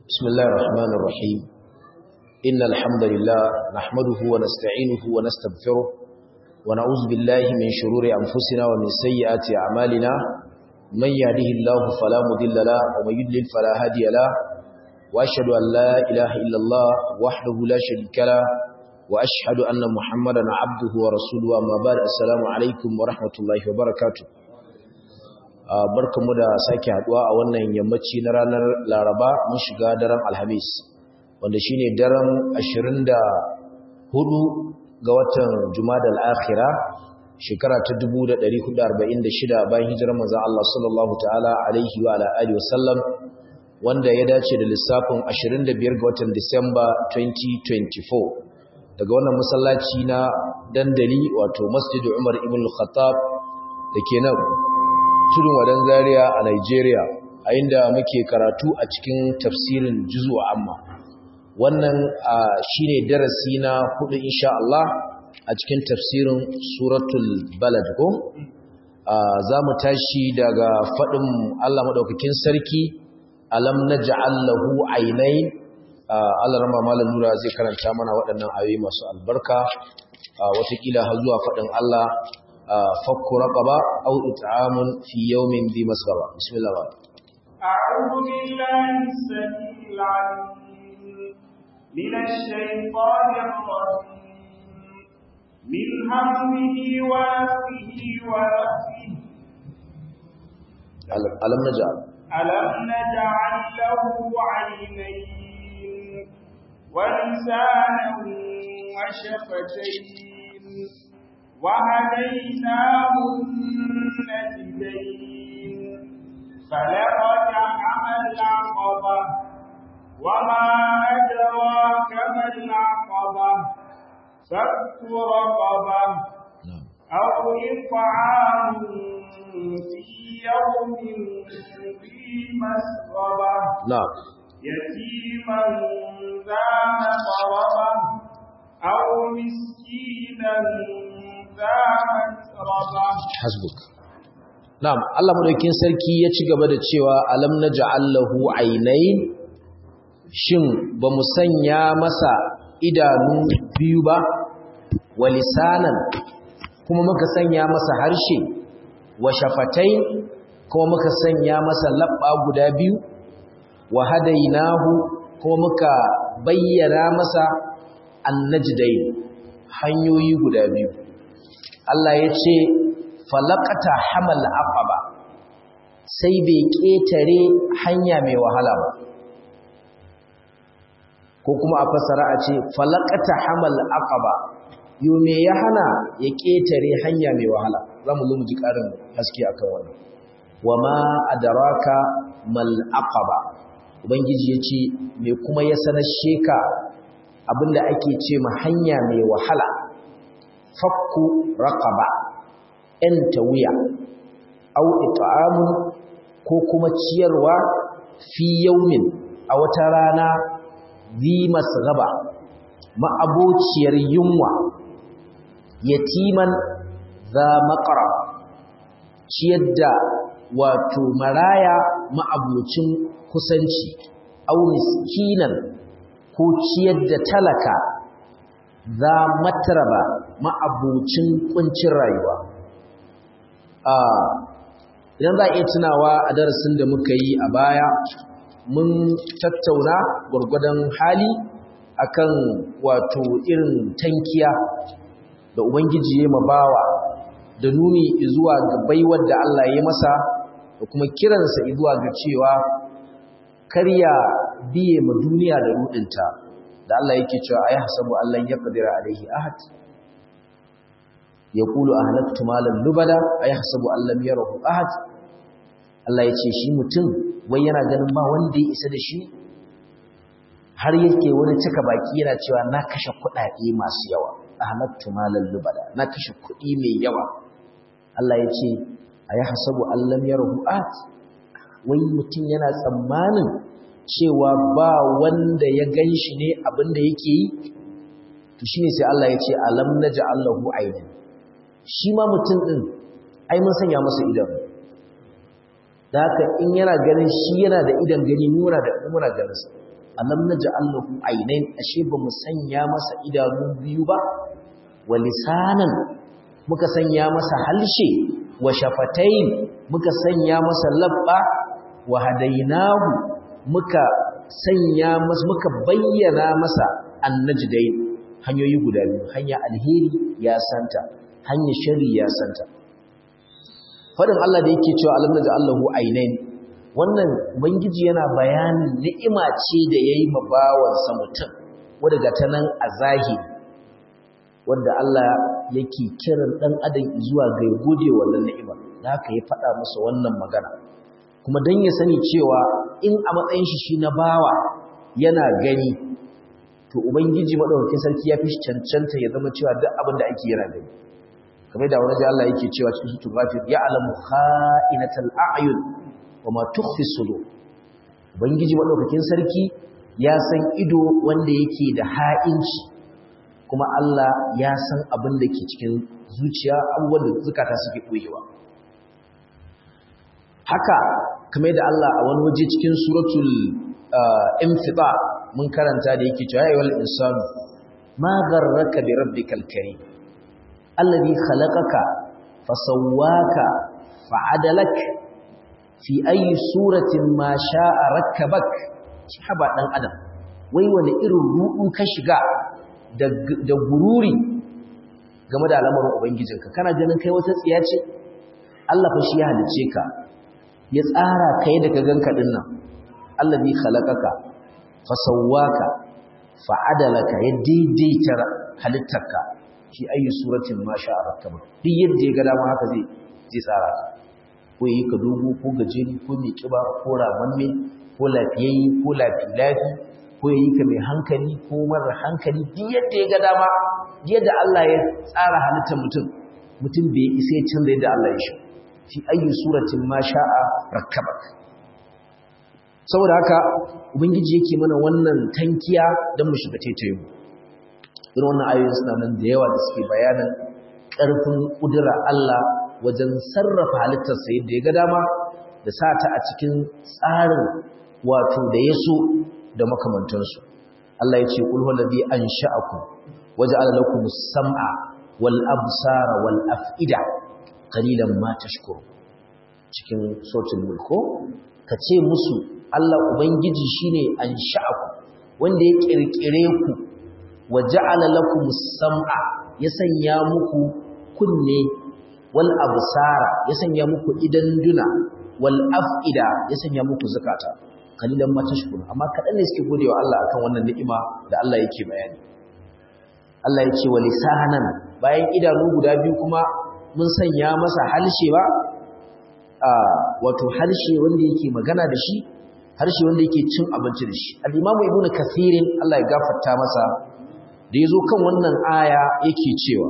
بسم الله الرحمن الرحيم إن الحمد لله نحمده ونستعينه ونستغفره ونعوذ بالله من شرور أنفسنا ومن سيئات أعمالنا من يهده الله فلا مضل له ومن يضلل فلا هادي له وأشهد أن لا إله إلا الله وحده لا شريك له وأشهد أن محمدا عبده ورسوله أما بعد السلام عليكم ورحمة الله وبركاته barkamu da sake haduwa a wannan yammaci na ranar Laraba mun shiga daren Alhamis wanda shine daren 24 ga watan Jumadal Akhira shekara ta 1446 bayan hijirar manzon Allah sallallahu ta'ala alaihi wa ala alihi wasallam wanda ya dace da lissafin 25 ga watan Disamba 2024 daga wannan masallaci na dandali wato Masjid Umar ibn al-Khattab dake nan tudun wadan zaria a Nigeria a inda muke karatu a cikin tafsirin juzu amma wannan shine darasi na hudu insha Allah a cikin tafsirin suratul balad ko za mu tashi daga faɗin Allah maɗaukakin sarki alam naj'al lahu aynayn Allah rama malam nura zai karanta mana waɗannan ayoyi masu albarka watakila har zuwa faɗin Allah فك رقبة أو إطعام في يوم ذي مسغبة بسم الله الرحمن أعوذ بالله السميع العليم من الشيطان الرجيم من همه ونفه ونفه ألم نجعل ألم نجعل له عينين ولسانا وشفتين وهديناه النجدين فلقتحم العقبة وما أدراك ما العقبة فك رقبة أو إطعام في يوم ذي مسغبة نعم يتيما ذا مقربة أو مسكينا hasbuk na'am Allah madaukakin sarki ya ci gaba da cewa alam naj'al lahu aynayn shin bamu sanya masa idanu biyu ba wa lisanan kuma muka sanya masa harshe wa shafatai kuma muka sanya masa labba guda biyu wa hadainahu kuma muka bayyana masa annajdain hanyoyi guda biyu Allah ya ce falakata hamal aqaba sai bai ƙetare hanya mai wahala ba ko kuma a fasara a ce falakata hamal aqaba yo me ya hana ya ƙetare hanya mai wahala zamu zo mu ji ƙarin haske akan wannan wama adraka mal aqaba ubangiji yace me kuma ya sanar sheka abinda ake ce ma hanya mai wahala fakku raqaba enta wuya au it'amun ko kuma ciyarwa fi yaumin a wata rana zi masgaba ma'abociyar yunwa yatiman za maqra ciyar da wato maraya ma'abocin kusanci au miskinan ko ciyar da talaka za mataraba ma'abucin kuncin rayuwa idan za a iya tunawa a darasin da muka yi a baya mun tattauna gwargwadon hali akan wato irin tankiya da ubangiji ya mabawa da nuni zuwa ga baiwar da Allah ya masa da kuma kiransa zuwa ga cewa karya biye ma duniya da rudinta da Allah yake cewa ayi hasabu Allah ya qadira alaihi ahad yaqulu ahlaktu malan lubada ayi hasabu Allah yarahu ahad Allah yace shi mutum wai yana ganin ba wanda ya isa da shi har yake wani cika baki yana cewa na kashe kuɗaɗe masu yawa ahlaktu malan lubada na kashe kuɗi mai yawa Allah yace ayi hasabu Allah yarahu ahad wai mutum yana tsammanin cewa ba wanda ya gan shi ne abinda yake yi to shi ne sai Allah ya ce alam na ja'allahu ainihin shi ma mutum ɗin ai mun sanya masa idan da haka in yana ganin shi yana da idan gani muna da muna ganin sa alam naj'al lahu aynayn ashe ba mu sanya masa idanu biyu ba wa lisanan muka sanya masa halshe wa shafatayn muka sanya masa labba wa hadainahu muka sanya masa muka bayyana masa annajdain hanyoyi guda biyu hanya alheri ya santa hanya shari ya santa fadin Allah da yake cewa alam naj'al lahu aynayn wannan ubangiji yana bayanin ni'ima ce da yayi ma bawansa mutum wanda ga ta nan a zahiri wanda Allah yake kiran dan adam zuwa ga gode wannan ni'ima da haka ya faɗa masa wannan magana kuma dan ya sani cewa in a matsayin shi shi na bawa yana gani to ubangiji madaukakin sarki ya fi cancanta ya zama cewa duk abin da ake yana gani kamar da wani Allah yake cewa cikin suratul ghafir ya'lamu kha'inatal a'yun wama tukhfi sudur ubangiji madaukakin sarki ya san ido wanda yake da ha'inci kuma Allah ya san abin da ke cikin zuciya abubuwan da zukata suke koyewa haka kamar da Allah a wani waje cikin suratul infita mun karanta da yake cewa ayyuhal insanu ma gharraka bi rabbikal karim alladhi khalaqaka fasawwaka fa'adalak fi ayi suratin ma sha'a rakkabak shi haba dan adam wai wani irin ruɗu ka shiga da gururi game da al'amarin ubangijinka kana ganin kai wata tsiya ce Allah fa shi ya halice ka ya tsara kai da ka ganka din nan allazi khalaqaka fa sawwaka fa adalaka ya daidaita halittarka fi ayi suratin ma sha'a rakkabak duk yadda ya ga dama haka zai zai tsara ka ko yi ka dogo ko gajeri ko mai kiba ko ramamme ko lafiyayye ko lafi-lafi ko yi ka mai hankali ko marar hankali duk yadda ya ga dama yadda Allah ya tsara halittar mutum mutum bai isa ya canza yadda Allah ya shi fi ayyu suratin ma sha'a rakkabak saboda haka ubangiji yake mana wannan tankiya don mu shiga taitayin irin wannan ayoyin suna nan da yawa da suke bayanin ƙarfin ƙudura Allah wajen sarrafa halittarsa yadda ya ga dama da sa ta a cikin tsarin wato da ya so da makamantansu Allah ya ce kul huwallazi ansha'akum waja'ala lakum as-sam'a wal absara wal af'ida qalilan ma tashkurun cikin suratul mulk kace musu Allah ubangiji shine ansha'akum wanda ya kirkire ku waja'ala lakum as-sam'a ya sanya muku kunne wal absara ya sanya muku idan duna wal af'ida ya sanya muku zakata kalilan ma tashkuru amma kadan ne suke godewa Allah akan wannan ni'ima da Allah yake bayani Allah ya ce wa lisanan bayan idanu guda biyu kuma mun sanya masa halshe ba a wato halshe wanda yake magana da shi harshe wanda yake cin abinci da shi al-Imam Ibn Kathir Allah ya gafarta masa da yazo kan wannan aya yake cewa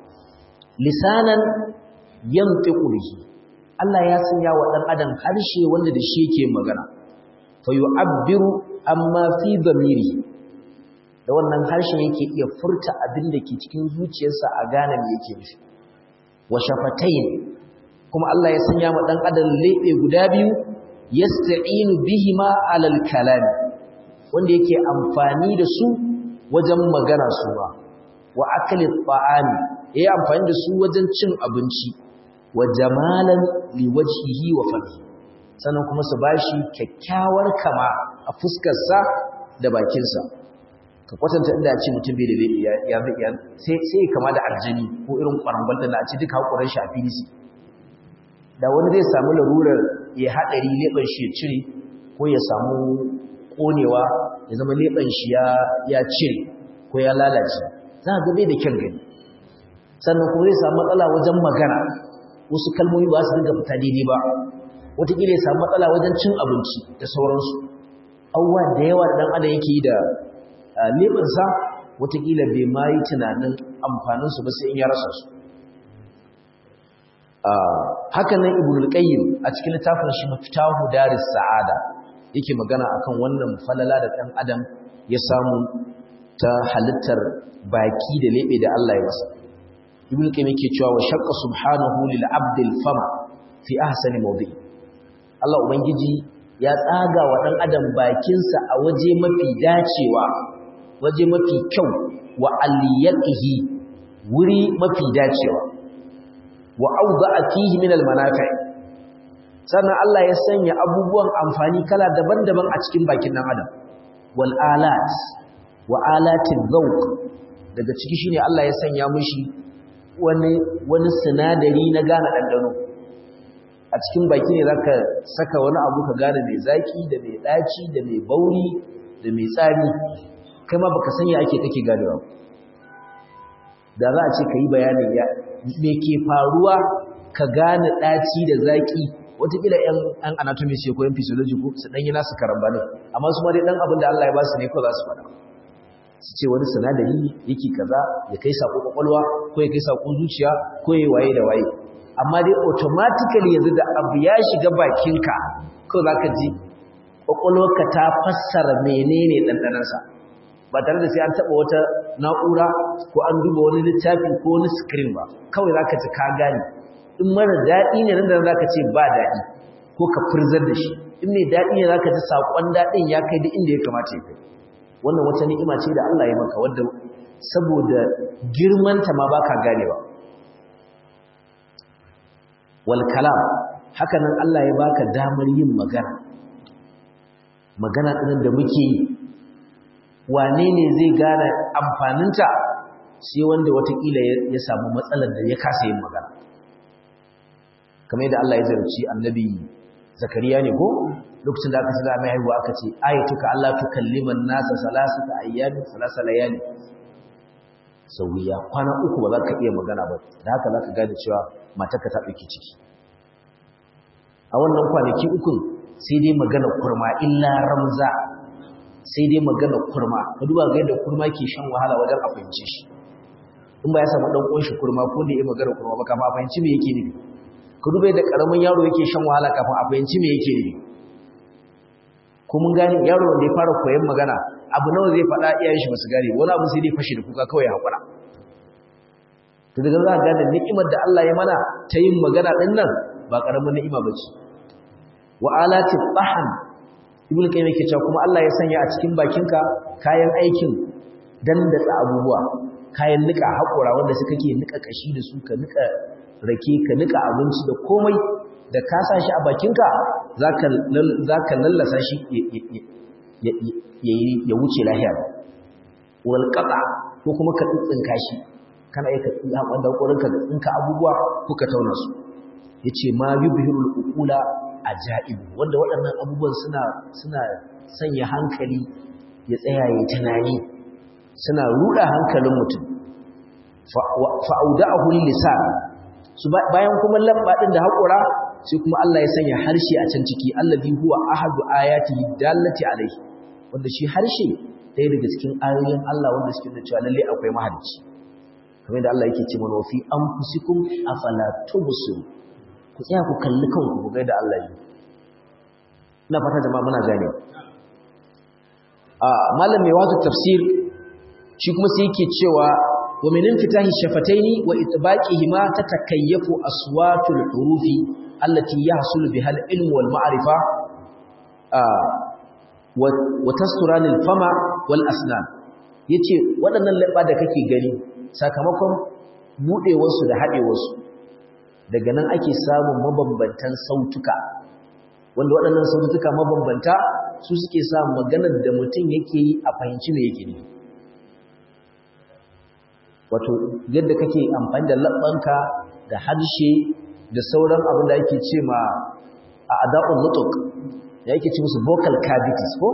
lisanan yantiqu bihi Allah ya sanya wa dan adam harshe wanda da shi yake magana fa yu'abbiru amma fi dhamiri da wannan harshen yake iya furta abin da ke cikin zuciyarsa a gane me yake nufi wa shafatayn kuma Allah ya sanya wa dan adam lebe guda biyu yasta'inu bihima alal kalam wanda yake amfani da su wajen magana su ba wa akli ta'ami yayi amfani da su wajen cin abinci wa jamalan liwajhihi wa famihi sannan kuma su bashi kyakkyawar kama a fuskar sa da bakin sa ka kwatanta inda a ce mutum bai da ya ya sai sai kama da aljani ko irin kwarangal da a ce duka hakuran shi a filisi da wani zai samu larurar ya hadari leban shi ya cire ko ya samu konewa ya zama leban shi ya ya cire ko ya lalace za ga bai da kyan gani sannan kuma zai samu matsala wajen magana wasu kalmomi ba su dinga fita daidai ba wataƙila ya samu matsala wajen cin abinci da sauransu abubuwa da yawa da ɗan adam yake yi da leɓinsa wataƙila bai ma yi tunanin amfaninsu ba sai in ya rasa su haka nan ibn al-qayyim a cikin littafin shi mafitahu daris sa'ada yake magana akan wannan falala da ɗan adam ya samu ta halittar baki da leɓe da Allah ya masa ibn qayyim yake cewa wa shaqqa subhanahu lil abdil fama fi ahsani mawdi Allah ubangiji ya tsaga wa ɗan adam bakinsa a waje mafi dacewa waje mafi kyau wa aliyaqihi wuri mafi dacewa wa awda'a fihi min almanafi sannan Allah ya sanya abubuwan amfani kala daban-daban a cikin bakin ɗan adam wal alat wa alatin zawq daga ciki shine Allah ya sanya mishi wani wani sinadari na gane dandano a cikin baki ne zaka saka wani abu ka gane mai zaki da mai daci da mai bauri da mai tsami kai ma baka sanya ake kake ganewa da za a ce kai bayanin ya me ke faruwa ka gane daci da zaki wataƙila ‘yan ‘yan anatomy ce ko ‘yan physiology ko su ɗanyi nasu karambanin amma su ma dai ɗan abin da Allah ya ba su ne ko za su faɗa su ce wani sinadari yake kaza ya kai saƙo ƙwaƙwalwa ko ya kai saƙo zuciya ko ya waye da waye amma dai automatically yanzu da abu ya shiga bakinka ko za ka ji ƙwaƙwalwarka ta fassara menene ɗanɗanansa ba tare da sai an taɓa wata na'ura ko an duba wani littafi ko wani screen ba kawai za ka ji ka gane in mara daɗi ne nan da za ka ce ba daɗi ko ka furzar da shi in mai daɗi ne za ka ji saƙon daɗin ya kai da inda ya kamata ya kai wannan wata ni'ima ce da Allah ya maka wadda saboda girmanta ma baka ganewa wal kalam haka nan Allah ya baka damar yin magana magana ɗin da muke yi wane ne zai gane amfaninta sai wanda watakila ya samu matsalar da ya kasa yin magana kamar yadda Allah ya zarci annabi zakariya ne ko lokacin da aka shiga mai haihuwa aka ce ayatuka Allah tukalliman nasa salasata ayyamin salasa layali sauya kwana uku ba za ka iya magana ba da haka za ka gane cewa matarka ta ɗauki ciki a wannan kwanaki ukun sai dai magana kurma illa ramza sai dai magana kurma ka duba ga yadda kurma ke shan wahala wajen a fahimce shi in ba ya samu ɗan ƙunshi kurma ko da ya magana kurma ba kama a fahimci me yake nufi ka duba yadda ƙaramin yaro yake shan wahala kafin a fahimci me yake nufi ko mun gane yaro wanda ya fara koyon magana abu nawa zai faɗa iyayen shi basu gane wani abu sai dai fashe da kuka kawai ya haƙura to daga za ka gane ni'imar da Allah ya mana ta yin magana ɗin nan ba ƙaramin ni'ima ba ce wa alati bahan ibn qayyim yake cewa kuma Allah ya sanya a cikin bakinka kayan aikin dandatsa abubuwa kayan nika haƙura wanda suka ke nika kashi da su ka nika rake ka nika abinci da komai da ka sa shi a bakinka za ka lallasa shi ya wuce lahiya walƙaƙa ko kuma ka tsinka shi kana yi ka haɓar da ƙorinka da tsinka abubuwa ko ka tauna su ya ce ma yi bihirul ukula a ja'ibu wanda waɗannan abubuwan suna sanya hankali ya tsaya ya tunani suna ruɗa hankalin mutum fa'auda a hulun lisan bayan kuma lamba ɗin da haƙura sai kuma Allah ya sanya harshe a can ciki allazi huwa ahadu ayati dallati alaihi wanda shi harshe ɗaya daga cikin ayoyin Allah wanda suke da cewa lalle akwai mahalicci kamar da Allah yake ce mana fi anfusikum afala tubsir ku tsaya ku kalli kanku ku ga da Allah yi ina fata jama'a muna gane a malam mai wato tafsir shi kuma sai yake cewa wa min infitahi shafataini wa itbaqihima tatakayyafu aswatul hurufi allati yahsulu biha al-ilm wal ma'rifa wa tasturan al-fama wal asnan yace waɗannan labba da kake gani sakamakon budewar su da hadewar su daga nan ake samun mabambantan sautuka wanda waɗannan sautuka mabambanta su suke sa maganar da mutum yake yi a fahimci me yake ne wato yadda kake amfani da labbanka da harshe da sauran abin da ake ce ma a ada'ul nutuk da ake ce musu vocal cavities ko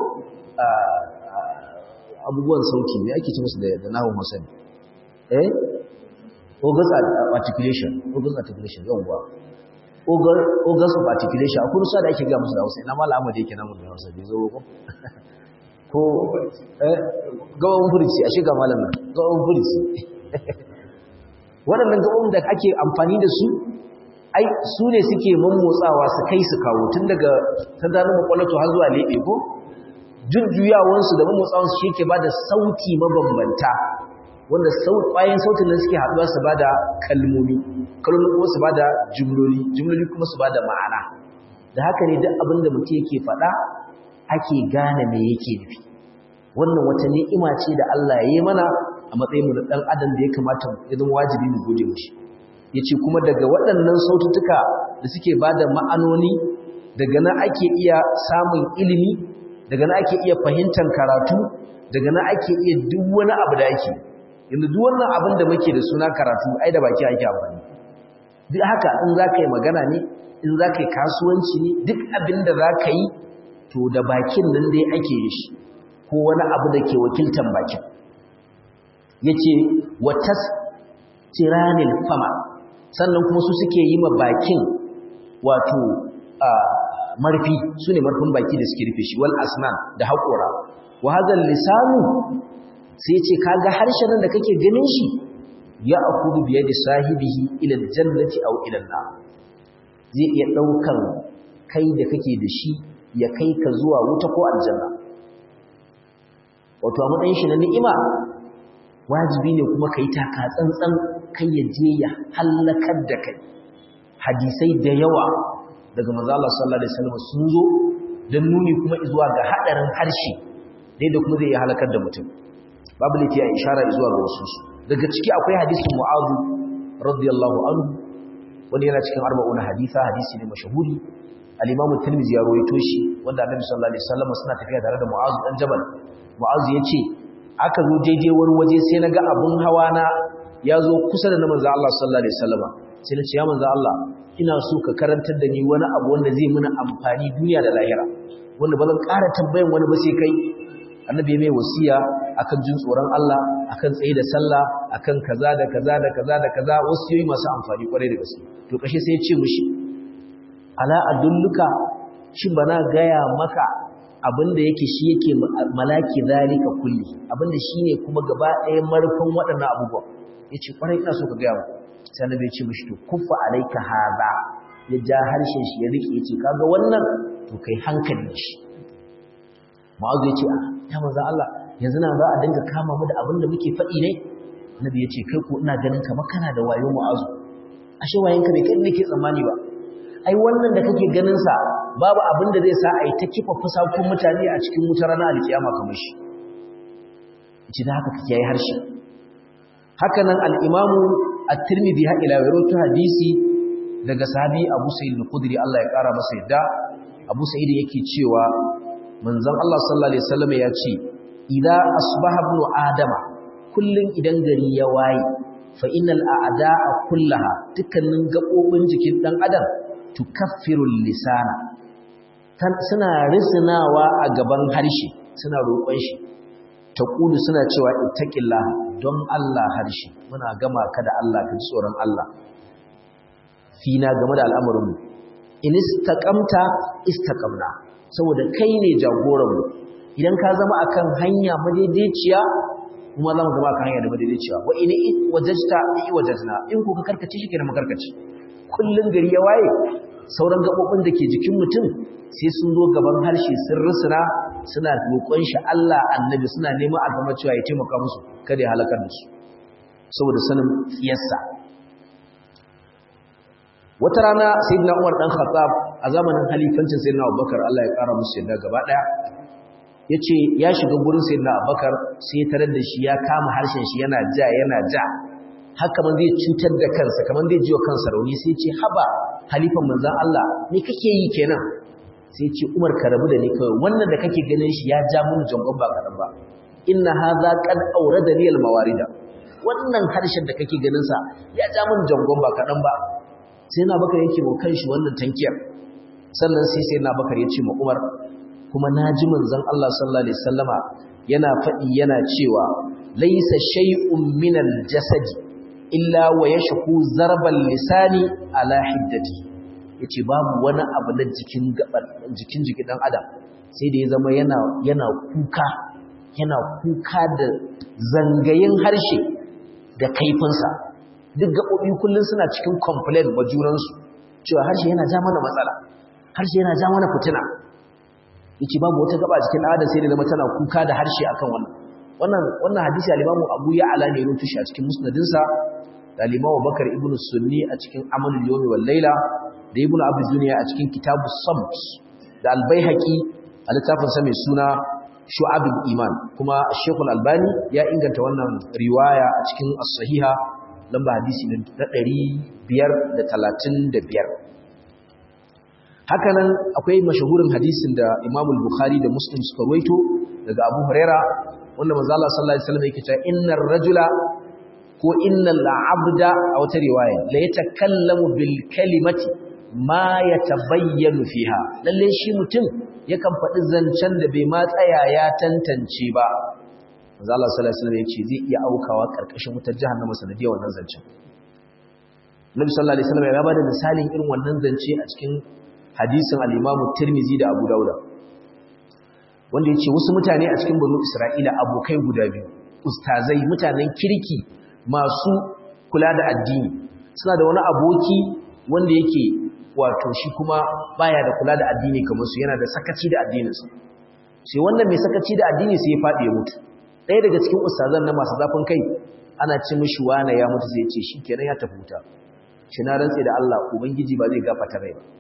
abubuwan sauti ne ake ce musu da nahun masani eh organs articulation organs articulation yawwa organs of articulation akwai rusa da ake ga musu da hausa ina mala amma da yake namun da hausa bai zo ko ko eh gawan furici a shiga malam nan gawan furici waɗannan gaban da ake amfani da su ai su ne suke mammotsawa su kai su kawo tun daga tantanin makwalato har zuwa leɓe ko jujjuyawansu da mammotsawansu shi ke ba da sauti mabambanta wanda ƙwayan sautin nan suke haɗuwa su ba da kalmomi kalmomi kuma su ba da jumloli jumloli kuma su ba da ma'ana da haka ne duk abin da mutum yake faɗa ake gane me yake nufi wannan wata ni'ima ce da Allah ya yi mana a matsayin mu na dan adam da ya kamata ya zama wajibi mu gode mishi yace kuma daga waɗannan sautuka da suke bada ma'anoni daga nan ake iya samun ilimi daga nan ake iya fahimtar karatu daga nan ake iya duk wani abu da ake yanzu duk wannan abin da muke da suna karatu ai da baki ake amfani duk haka in za ka yi magana ne in za ka yi kasuwanci ne duk abin da za ka yi to da bakin nan dai ake yi shi ko wani abu da ke wakiltan bakin ya ce watas tiranin fama sannan kuma su suke yi ma bakin wato marfi su ne marfin baki da suke rufe shi wal asnan da haƙora wa hadal lisanu sai ce kaga harshen nan da kake ganin shi ya akudu biye da sahibihi ila jannati aw ila nar zai iya daukan kai da kake da shi ya kai ka zuwa wuta ko aljanna wato a matsayin shi na ni'ima wajibi ne kuma kai taka tsantsan kai ya je ya halakar da kai hadisai da yawa daga manzo Allah sallallahu alaihi wasallam sun zo dan nuni kuma zuwa ga hadarin harshe dai da kuma zai iya halakar da mutum babu laifi a ishara zuwa ga wasu daga ciki akwai hadisin mu'adhu radiyallahu anhu wani yana cikin arba'una hadisa hadisi ne mashahuri al-imam at-tirmidhi ya rawaito shi wanda annabi sallallahu alaihi wasallam suna tafiya tare da mu'adh dan jabal mu'adh yace aka zo daidai wani waje sai naga abun hawa na ya zo kusa da na manzo Allah sallallahu alaihi wasallam sai na ce ya manzo Allah ina so ka karantar da ni wani abu wanda zai muna amfani duniya da lahira wanda ba zan ƙara tambayan wani ba sai kai annabi mai wasiya akan jin tsoron Allah akan tsaye da sallah akan kaza da kaza da kaza da kaza wasiyoyi masu amfani kwarai da gaske to kashe sai ya ce mishi ala adulluka shin bana gaya maka abinda yake shi yake malaki zalika kulli abinda shine kuma gaba ɗaya marfin waɗannan abubuwa yace kwarai ina so ka gaya mu sai annabi ya ce mishi to kuffa alayka hadha ya ja harshen shi ya rike yace kaga wannan to kai hankali da shi Mu'azu ya ce, "Ya maza Allah, yanzu na za a dinga kama mu da abin da muke faɗi ne?" Nabi ya ce, "Kai ko ina ganin ka makana da wayo Mu'azu." Ashe wayenka bai kai nake tsammani ba. Ai wannan da kake ganin sa babu abin da zai sa a yi ta kifa fusakun mutane a cikin wutar ranar alkiyama kamar shi. Ci da haka kake yi harshe. Haka nan al-Imamu At-Tirmidhi ha ila rawaito hadisi daga sahabi Abu Sa'id al-Khudri Allah ya kara masa yadda Abu Sa'id yake cewa manzon Allah sallallahu alaihi wasallam ya ce idza asbaha ibn adama kullun idan gari ya waye fa innal a'da'a kullaha dukkanin gabobin jikin dan adam tukaffiru lisana suna risnawa a gaban harshe suna roƙon shi taqulu suna cewa ittaqillah don Allah harshe muna gama ka da Allah ka tsoron Allah fina game da al'amarin mu in istaqamta istaqamna saboda kai ne jagoranmu idan ka zama akan hanya madaidaiciya kuma za mu zama akan hanya da madaidaiciya wa ina wajajta i wajajna in ko ka karkace shi kenan makarkace kullun gari ya waye sauran gabobin da ke jikin mutum sai sun zo gaban harshe sun rusuna suna roƙon shi Allah annabi suna neman alfama cewa ya taimaka musu kada ya halakar da su saboda sanin tsiyarsa wata rana sayyidina Umar dan Khattab a zamanin halifancin sayyidina Abubakar Allah ya kara musu yadda gaba daya yace ya shiga gurin sayyidina Abubakar sai ya tarar da shi ya kama harshen shi yana ja yana ja haka man zai cutar da kansa kaman zai jiwa kansa rauni sai ya ce haba halifan manzon Allah me kake yi kenan sai ya ce Umar ka rabu da ni kawai wannan da kake ganin shi ya ja mun jangon ba kadan ba inna hadha qad awradani al-mawarida wannan harshen da kake ganin sa ya ja mun jangon ba kadan ba sai na bakar yake wa kanshi wannan tankiyar sannan sai sai na bakar ya ce ma umar kuma na ji manzon Allah sallallahu alaihi wasallama yana faɗi yana cewa laisa shay'un min al-jasad illa wa yashku zarbal lisani ala hiddati yace babu wani abu na jikin gaban jikin jikin dan adam sai da ya zama yana yana kuka yana kuka da zangayin harshe da kaifinsa duk gaɓoɓi kullum suna cikin complain wa junansu cewa harshe yana ja mana matsala harshe yana ja mana fitina yace babu wata gaba cikin adam sai da zama tana kuka da harshe akan wannan wannan wannan hadisi al-Imam Abu Ya'la ne rutu shi a cikin musnadinsa da limawa bakar ibn sunni a cikin amalul yawmi wal laila da ibn abu duniya a cikin kitabu samt da albayhaqi a littafin sa mai suna shu'abul iman kuma shekul albani ya inganta wannan riwaya a cikin as-sahiha lamba hadisi na 535 hakanan akwai mashahurin hadisin da Imam al-Bukhari da Muslim suka ruwaito daga Abu Huraira wanda manzo Allah sallallahu alaihi wasallam yake cewa innar rajula ko innal abda a wata riwaya la yatakallamu bil kalimati ma yatabayyanu fiha lalle shi mutum yakan faɗi zancen da bai ma tsaya ya tantance ba manzo Allah sallallahu alaihi wasallam yace zai iya aukawa karkashin wutar jahannama sanadiyar wannan zancen Nabi sallallahu alaihi wasallam ya bada misalin irin wannan zance a cikin hadisin al-Imam Tirmidhi da Abu Dawud wanda yace wasu mutane a cikin banu Isra'ila abokai guda biyu ustazai mutanen kirki masu kula da addini suna da wani aboki wanda yake wato shi kuma baya da kula da addini kamar su yana da sakaci da addininsa sai wannan mai sakaci da addini sai ya faɗi ya mutu ɗaya daga cikin ustazan na masu zafin kai ana ci mishi wane ya mutu sai ce shi kenan ya tafi wuta shi na rantse da Allah ubangiji ba zai gafata rai ba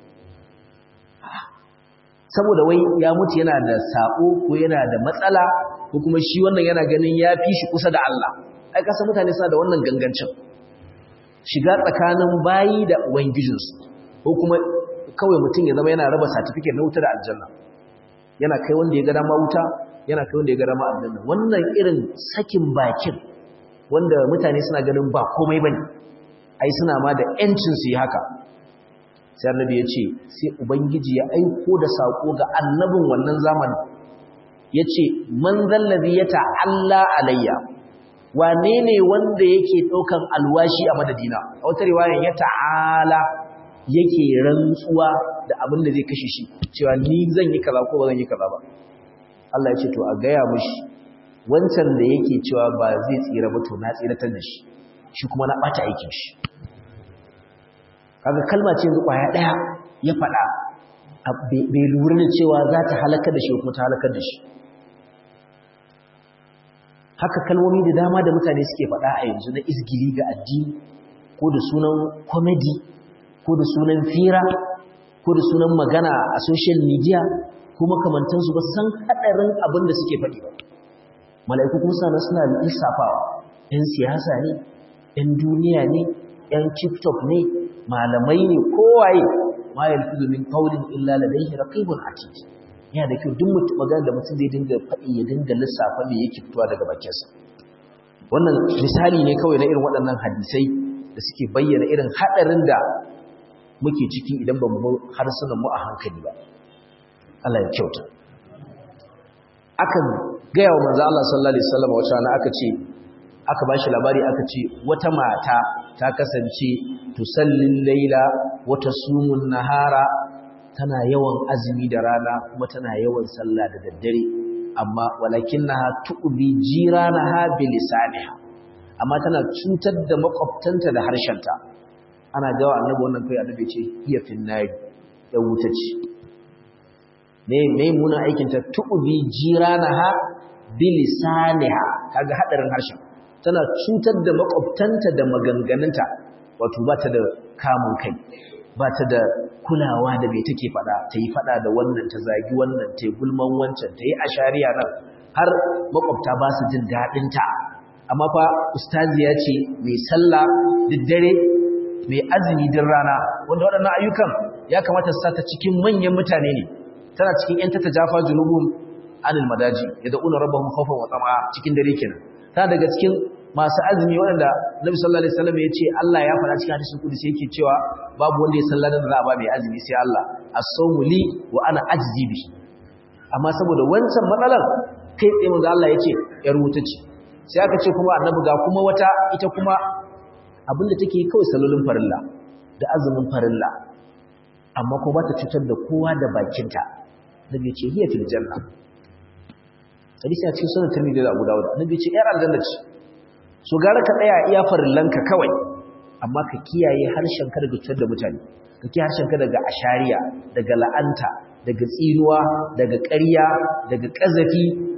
saboda wai ya mutu yana da sako ko yana da matsala ko kuma shi wannan yana ganin ya fi shi kusa da Allah ai kasa mutane suna da wannan gangancin shiga tsakanin bayi da ubangijinsu ko kuma kawai mutum ya zama yana raba certificate na wuta da aljanna yana kai wanda ya ga dama wuta yana kai wanda ya ga dama aljanna wannan irin sakin bakin wanda mutane suna ganin ba komai bane ai suna ma da yancin su yi haka sai annabi ya ce sai ubangiji ya aiko da sako ga annabin wannan zamanin yace man zallazi ya ta'alla alayya wane ne wanda yake daukan alwashi a madadina a wata riwaya ya ta'ala yake rantsuwa da abin da zai kashe shi cewa ni zan yi kaza ko ba zan yi kaza ba Allah ya ce to a gaya mishi wancan da yake cewa ba zai tsira ba to na tsiratar da shi shi kuma na bata aikin shi kaga kalma ce yanzu kwaya daya ya faɗa bai lura da cewa za ta halakar da shi kuma ta halakar da shi haka kalmomi da dama da mutane suke faɗa a yanzu na izgili ga addini ko da sunan comedy ko da sunan fira ko da sunan magana a social media ko makamantansu ba san haɗarin abin da suke faɗi ba mala'iku kuma sana suna lissafawa ‘yan siyasa ne ‘yan duniya ne ‘yan tiktok ne malamai ne kowaye ma yalfizu min qawlin illa ladayhi raqibun atid yana da kyau duk mutum magana da mutum zai dinga faɗi ya dinga lissafa me yake fitowa daga bakinsa wannan misali ne kawai na irin waɗannan hadisai da suke bayyana irin haɗarin da muke ciki idan ba mu harsunan mu a hankali ba Allah ya kyauta aka gaya wa manzo Allah sallallahu alaihi wasallam wata rana aka ce aka bashi labari aka ce wata mata ta kasance tusallin laila wata sumun nahara tana yawan azumi da rana kuma tana yawan sallah da daddare amma walakinnaha tu'bi jiranaha bilisaniha amma tana cutar da makwabtanta da harshenta ana gawa annabi wannan kai annabi ce hiya finnari ya wuta ce ne ne muna aikin ta tu'bi jiranaha bilisaniha kaga hadarin harshen tana cutar da makwabtanta da maganganunta wato ba ta da kamun kai ba ta da kulawa da mai take fada ta yi fada da wannan ta zagi wannan ta yi gulman wancan ta yi ashariya nan har makwabta ba su jin daɗinta amma fa ustaziya ce mai sallah daddare mai azumi din rana wanda waɗannan ayyukan ya kamata su sata cikin manyan mutane ne tana cikin yan tata jafa junubun anil madaji ya da'una rabbahum khawfan wa tama'a cikin dare kenan tana daga cikin masu azumi waɗanda Nabi sallallahu alaihi wasallam ya ce Allah ya faɗa cikin hadisin kudusi yake cewa babu wanda ya sallada da za a ba mai azumi sai Allah as-sawmu li wa ana ajzi bi amma saboda wancan matsalar kai tsaye manzo Allah ya ce yar wuta ce sai aka ce kuma annabi ga kuma wata ita kuma abinda take kawai salolin farilla da azumin farilla amma ko ba ta cutar da kowa da bakinta nabi ya ce hiya fil janna hadisi a cikin sunan tirmidhi da abu dawud annabi ya ce yar aljanna ce so gara ka tsaya iya farillanka kawai amma ka kiyaye harshenka daga cutar da mutane ka kiyaye harshenka daga ashariya daga la'anta daga tsinuwa daga ƙarya daga ƙazafi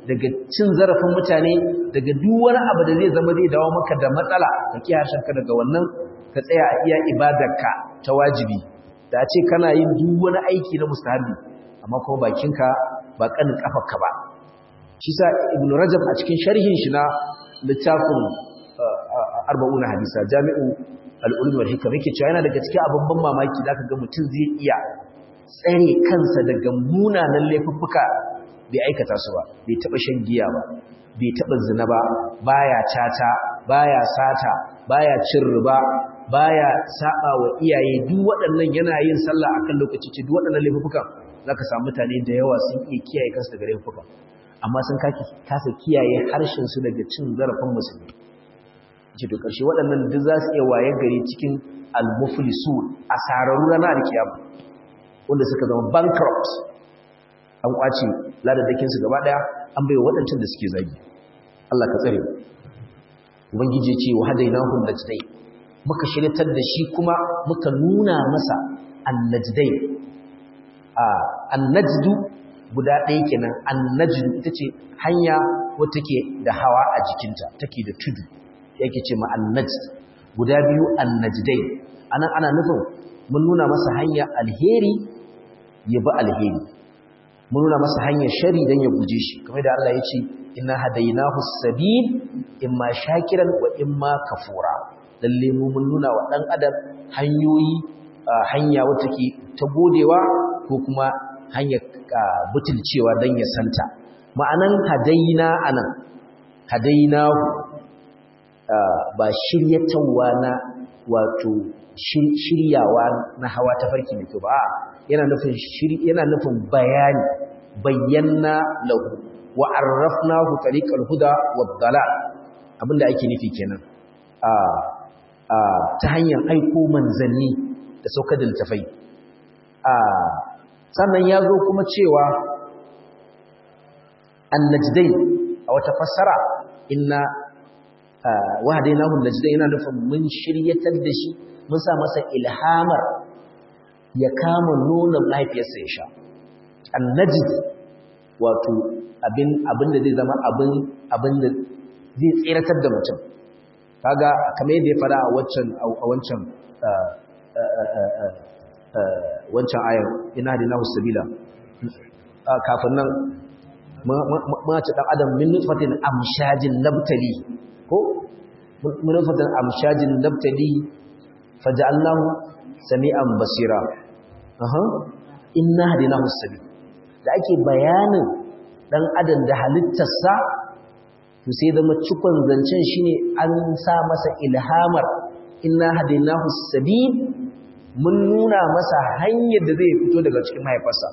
daga cin zarafin mutane daga duk wani abu da zai zama zai dawo maka da matsala ka kiyaye harshenka daga wannan ka tsaya a iya ibadarka ta wajibi da a ce kana yin duk wani aiki na mustahabi amma kuma bakinka ba kanin kafarka ba shi sa ibn rajab a cikin sharhin shi na littafin arba'una hadisa jami'u al-ulum wal hikam yake cewa yana daga cikin abin ban mamaki zaka ga mutum zai iya tsare kansa daga munanan laifuffuka bai aikata su ba bai taba shan giya ba bai taba zina ba baya tata baya sata baya cin riba baya saba wa iyaye duk waɗannan yana yin sallah akan lokaci ce duk waɗannan laifukan zaka samu mutane da yawa sun iya kiyaye kansu daga laifuka amma sun kasa kiyaye harshen su daga cin zarafin musulmi ce to karshe waɗannan duk za su iya waye gari cikin al-muflisun asararru ranar alkiyama wanda suka zama bankrupt an kwace ladadakin su gaba daya an bai waɗancan da suke zagi Allah ka tsare ubangiji ya ce wa hadainahum najdai muka shiryatar da shi kuma muka nuna masa annajdai a annajdu guda ɗaya kenan annajdu ita ce hanya wata take da hawa a jikinta take da tudu yake ce ma annajd guda biyu annajdai anan ana nufin mun nuna masa hanya alheri ya bi alheri mun nuna masa hanyar shari dan ya guje shi kamar da Allah ya ce inna hadainahu sabil imma shakiran wa imma kafura lalle mu mun nuna wa dan adam hanyoyi hanya wata ke ta godewa ko kuma hanyar butulcewa dan ya santa ma'anan hadaina anan hadainahu ba shiryatawa na wato shiryawa na hawa ta farki mai kyau ba yana nufin yana nufin bayani bayyana lahu wa arrafnahu tariqal huda wad dalal abinda ake nufi kenan a a ta hanyar aiko manzanni da saukar da littafai a sannan ya zo kuma cewa annajdain a wata fassara inna wahadainahu najdain yana nufin mun shiryatar da shi mun sa masa ilhamar ya kama nuna mahaifiyarsa ya sha annajid wato abin abin da zai zama abin abin da zai tsiratar da mutum kaga kamar yadda ya fara a wancan a wancan wancan ayar ina da nahu sabila kafin nan ma ce dan adam min nutfatin amshajin nabtali ko min nutfatin amshajin nabtali faj'alnahu sami'an basira aha inna hadinahu sabil da ake bayanin dan adam da halittarsa to sai zama cikon zancen shine an sa masa ilhamar inna hadinahu sabil mun nuna masa hanyar da zai fito daga cikin mahaifarsa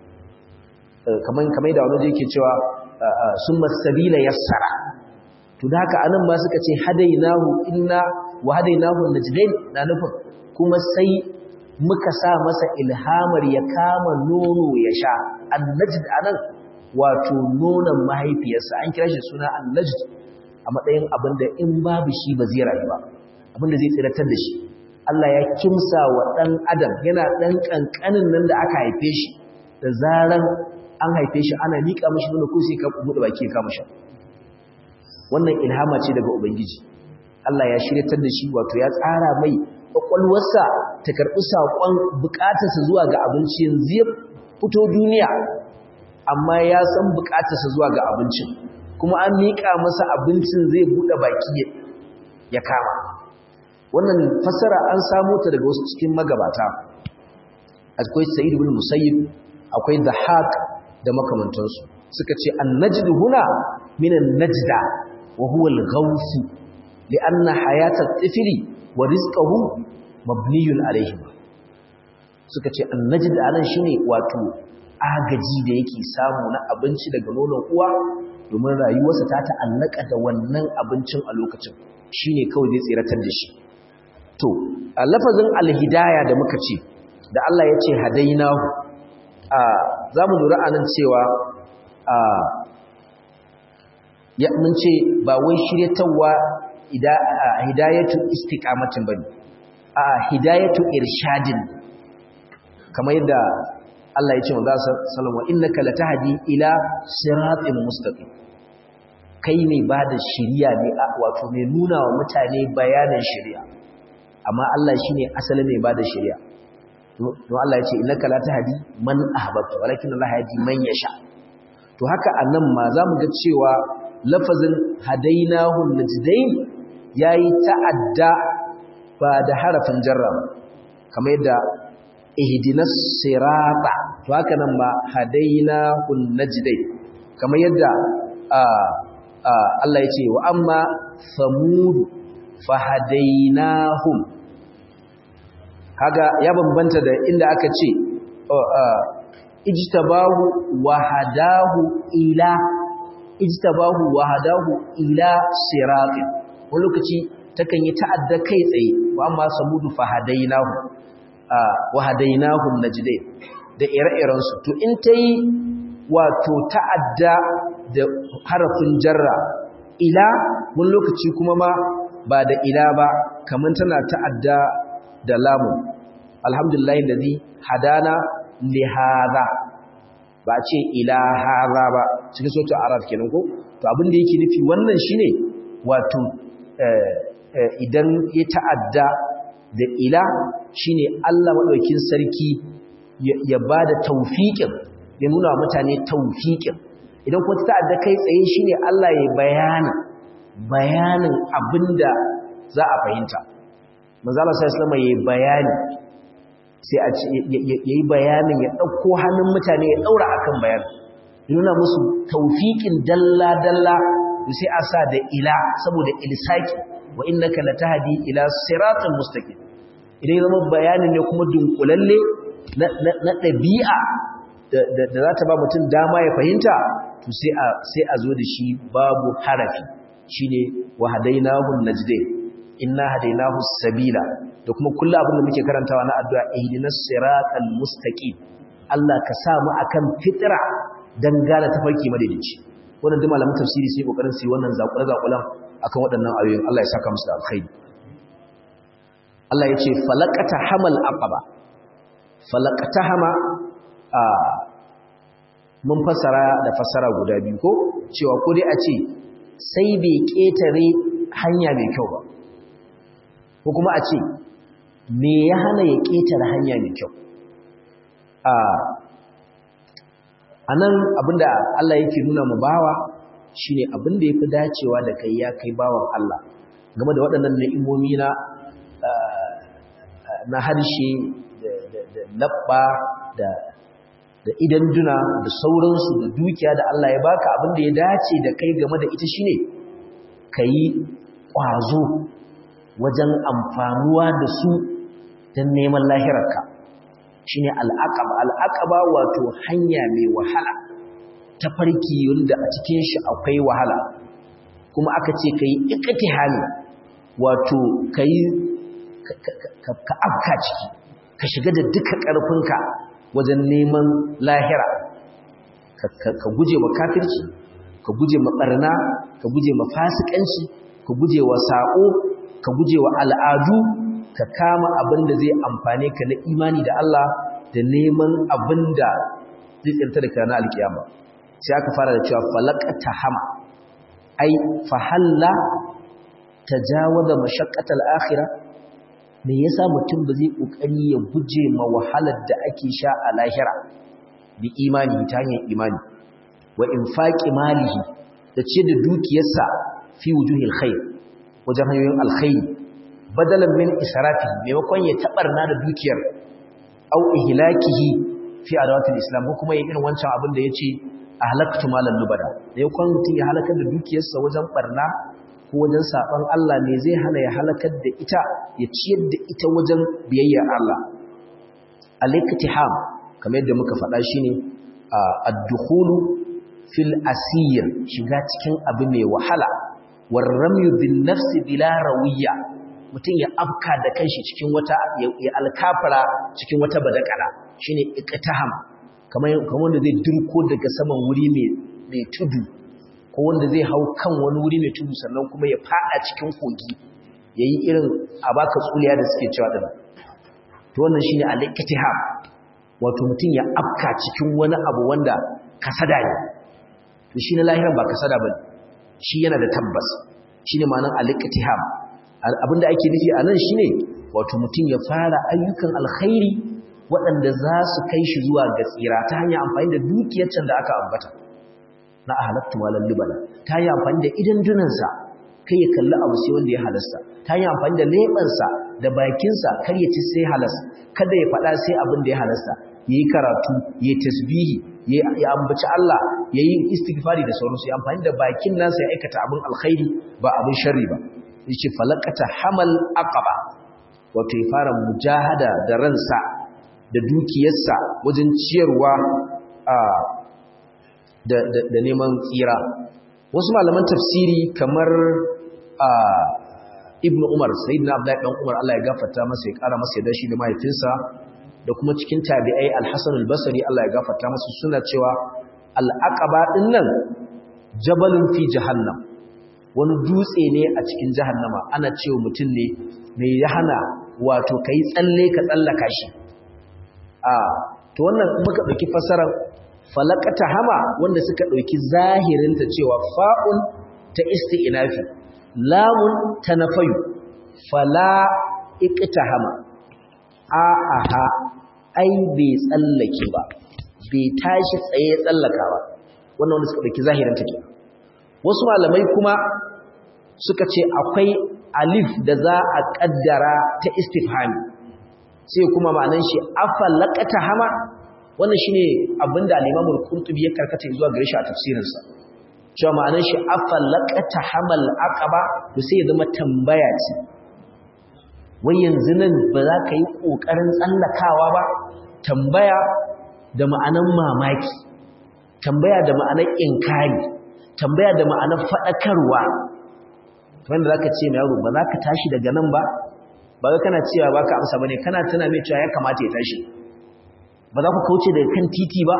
kaman kamar da wani yake cewa summa sabila yassara to da haka anan ba suka ce hadainahu inna wa hadainahu najdain na nufin kuma sai muka sa masa ilhamar ya kama nono ya sha annajd anan wato nonon mahaifiyarsa an kira shi suna annajd a matsayin abin da in babu shi ba zai rayu ba abin da zai tsiratar da shi Allah ya kimsa wa ɗan adam yana ɗan ƙanƙanin nan da aka haife shi da zaran an haife shi ana miƙa mashi nono ko sai ka buɗe baki ya kama sha wannan ilhama ce daga ubangiji Allah ya shiryatar da shi wato ya tsara mai kwakwalwarsa ta karɓi saƙon buƙatarsa zuwa ga abinci yanzu ya fito duniya amma ya san buƙatarsa zuwa ga abincin kuma an miƙa masa abincin zai buɗe baki ya kama wannan fassara an samu ta daga wasu cikin magabata akwai sa'id ibn musayyib akwai dhahak da makamantansu suka ce an-najd huna min an-najda wa huwa al-ghawth li'anna hayata at-tifli wa rizquhu mabniyun alayhi suka ce an-najd anan shine wato agaji da yake samu na abinci daga nonon uwa domin rayuwarsa ta ta'allaka da wannan abincin a lokacin shine kawai zai tsiratar da shi to a lafazin alhidaya da muka ce da Allah ya ce hadainahu a za mu lura anan cewa a ya mun ce ba wai shiryatawa hidayatu istiqamatin bane a hidayatu irshadin kamar yadda Allah ya ce manzo sallallahu alaihi innaka latahdi ila siratin mustaqim kai mai bada shiriya ne wato mai nuna wa mutane bayanin shiriya amma Allah shine asalin mai bada shiriya don Allah ya ce innaka latahdi man ahbabta walakin Allah yahdi man yasha to haka anan ma zamu ga cewa lafazin hadainahu najdain yayi ta'adda ba da harafin jarra kamar yadda ihdinas sirata to haka nan ma hadainahu najdain kamar yadda Allah ya ce wa amma samud fahadainahum kaga ya bambanta da inda aka ce ijtabahu wa hadahu ila ijtabahu wa hadahu ila siratin wani lokaci takan yi ta'adda kai tsaye wa amma samudu fahadainahu wa hadainahum najdain da ire-iren su to in tayi wato ta'adda da harafin jarra ila wani lokaci kuma ma ba da ila ba kamar tana ta'adda da lamun alhamdulillah alladhi hadana li hadha ba ce ila hadha ba cikin sautin arab kenan ko to abin da yake nufi wannan shine wato idan ya ta'adda da ila shine Allah madaukin sarki ya bada tawfiqin ya nuna wa mutane tawfiqin idan kuma ta ta'adda kai tsaye shine Allah ya bayana bayanin abinda za a fahimta manzo Allah sallallahu alaihi wasallam bayani sai a ce yayi bayanin ya dauko hannun mutane ya daura akan bayani nuna musu tawfiqin dalla dalla sai a sa da ila saboda ilsaki wa innaka latahdi ila siratal mustaqim idan zama bayanin ne kuma dunkulalle na ɗabi'a da za ta ba mutum dama ya fahimta to sai a zo da shi babu harafi shine wa hadainahu najdain inna hadainahu sabila da kuma kullu abin da muke karantawa na addu'a ihdinas siratal mustaqim Allah ka sa mu akan fitra dan gane tafarki madaidaici wannan duk malamin tafsiri sai kokarin su wannan zakure zakulan akan waɗannan ayoyin Allah ya saka musu da alkhairi Allah ya ce falaqata hamal aqaba falaqata hama a mun fasara da fasara guda biyu ko cewa ko dai a ce sai bai ketare hanya mai kyau ba ko kuma a ce me ya hana ya ketare hanya mai kyau a anan abinda Allah yake nuna mu bawa shine abinda yafi dacewa da kai ya kai bawan Allah game da waɗannan ni'imomi na na harshe da labba da da idan duna da sauransu da dukiya da Allah ya baka abinda ya dace da kai game da ita shine kai kwazo wajen amfanuwa da su don neman lahirarka shine al'aqaba al'aqaba wato hanya mai wahala ta farki wanda a cikin shi akwai wahala kuma aka ce kai iktihali wato kai ka afka ciki ka shiga da duka ƙarfinka wajen neman lahira ka guje wa kafirci ka guje ma barna ka guje ma fasikanci ka guje wa sako ka guje wa al'adu ka kama abin da zai amfane ka na imani da Allah da neman abin da zai tsirta da kana alkiyama sai aka fara da cewa falaqata hama ai fahalla tajawaza mashaqqatal akhirah me yasa mutum ba zai kokari ya guje ma wahalar da ake sha a lahira bi imani ta hanyar imani wa infaqi malihi da ce da dukiyarsa fi wujuhil khair wajen hanyoyin alkhairi badalan min israfi maimakon ya tabarna da dukiyar au ihlakihi fi adawatil islam ko kuma yin irin wancan abin da yace ahlaktu malan nubada da yakon mutum ya halakar da dukiyarsa wajen barna ko wajen saban Allah ne zai hana ya halakar da ita ya ciyar da ita wajen biyayya Allah al-iktiham kamar yadda muka faɗa shine ad-dukhulu fil asir shiga cikin abu mai wahala warramyu bin nafsi bila rawiya mutum ya afka da kanshi cikin wata ya alkafara cikin wata badakala shine iktiham kamar kamar wanda zai dirko daga saman wuri mai mai tudu ko wanda zai hau kan wani wuri mai tudu sannan kuma ya fada cikin kogi yayi irin abaka tsuliya da suke cewa din to wannan shine al-iktiham wato mutum ya afka cikin wani abu wanda kasada ne to shi na lahiran ba kasada bane shi yana da tabbas shine ma'anar al-iqtiham abinda ake nufi anan shine wato mutum ya fara ayyukan alkhairi waɗanda za su kai shi zuwa ga tsira ta hanyar amfani da dukiyar can da aka ambata na ahalattu walal libala ta hanyar amfani da idan dunansa kai ya kalli abu sai wanda ya halasta ta hanyar amfani da leɓensa da bakinsa kar ya ci sai halas kada ya faɗa sai abin da ya halasta ya yi karatu ya yi tasbihi ya ambaci Allah ya yi istighfari da sauransu ya amfani da bakin nasa ya aikata abin alkhairi ba abin sharri ba ya ce falakata hamal aqaba wato ya fara mujahada da ransa da dukiyarsa wajen ciyarwa da neman tsira wasu malaman tafsiri kamar ibn umar sayyidina abdullahi dan umar Allah ya gafarta masa ya kara masa yadda shi da mahaifinsa da kuma cikin tabi'ai al-hasan al-basri Allah ya gafarta masa suna cewa al-aqaba din nan jabalun fi jahannam wani dutse ne a cikin jahannama ana cewa mutum ne mai yahana wato kai tsalle ka tsallaka shi a to wannan muka dauki fasarar falakata hama wanda suka dauki zahirinta cewa fa'un ta isti'nafi lamun ta nafayu fala iqtahama a aha ai bai tsallake ba bai tashi tsaye tsallaka ba wannan wanda suka dauki zahirin take wasu malamai kuma suka ce akwai alif da za a kaddara ta istifhami sai kuma ma'anan shi afalaqata hama wannan shine abinda al-Imam al-Qurtubi ya karkata zuwa gare shi a tafsirinsa cewa ma'anar shi afalaqata hamal aqaba to sai ya zama tambaya ce wai yanzu nan ba za ka yi kokarin tsallakawa ba tambaya da ma'anar mamaki tambaya da ma'anar inkari tambaya da ma'anar fadakarwa wanda zaka ce mai yaro ba za ka tashi daga nan ba ba ga kana cewa ba ka amsa bane kana tuna mai cewa ya kamata ya tashi ba za ku kauce daga kan titi ba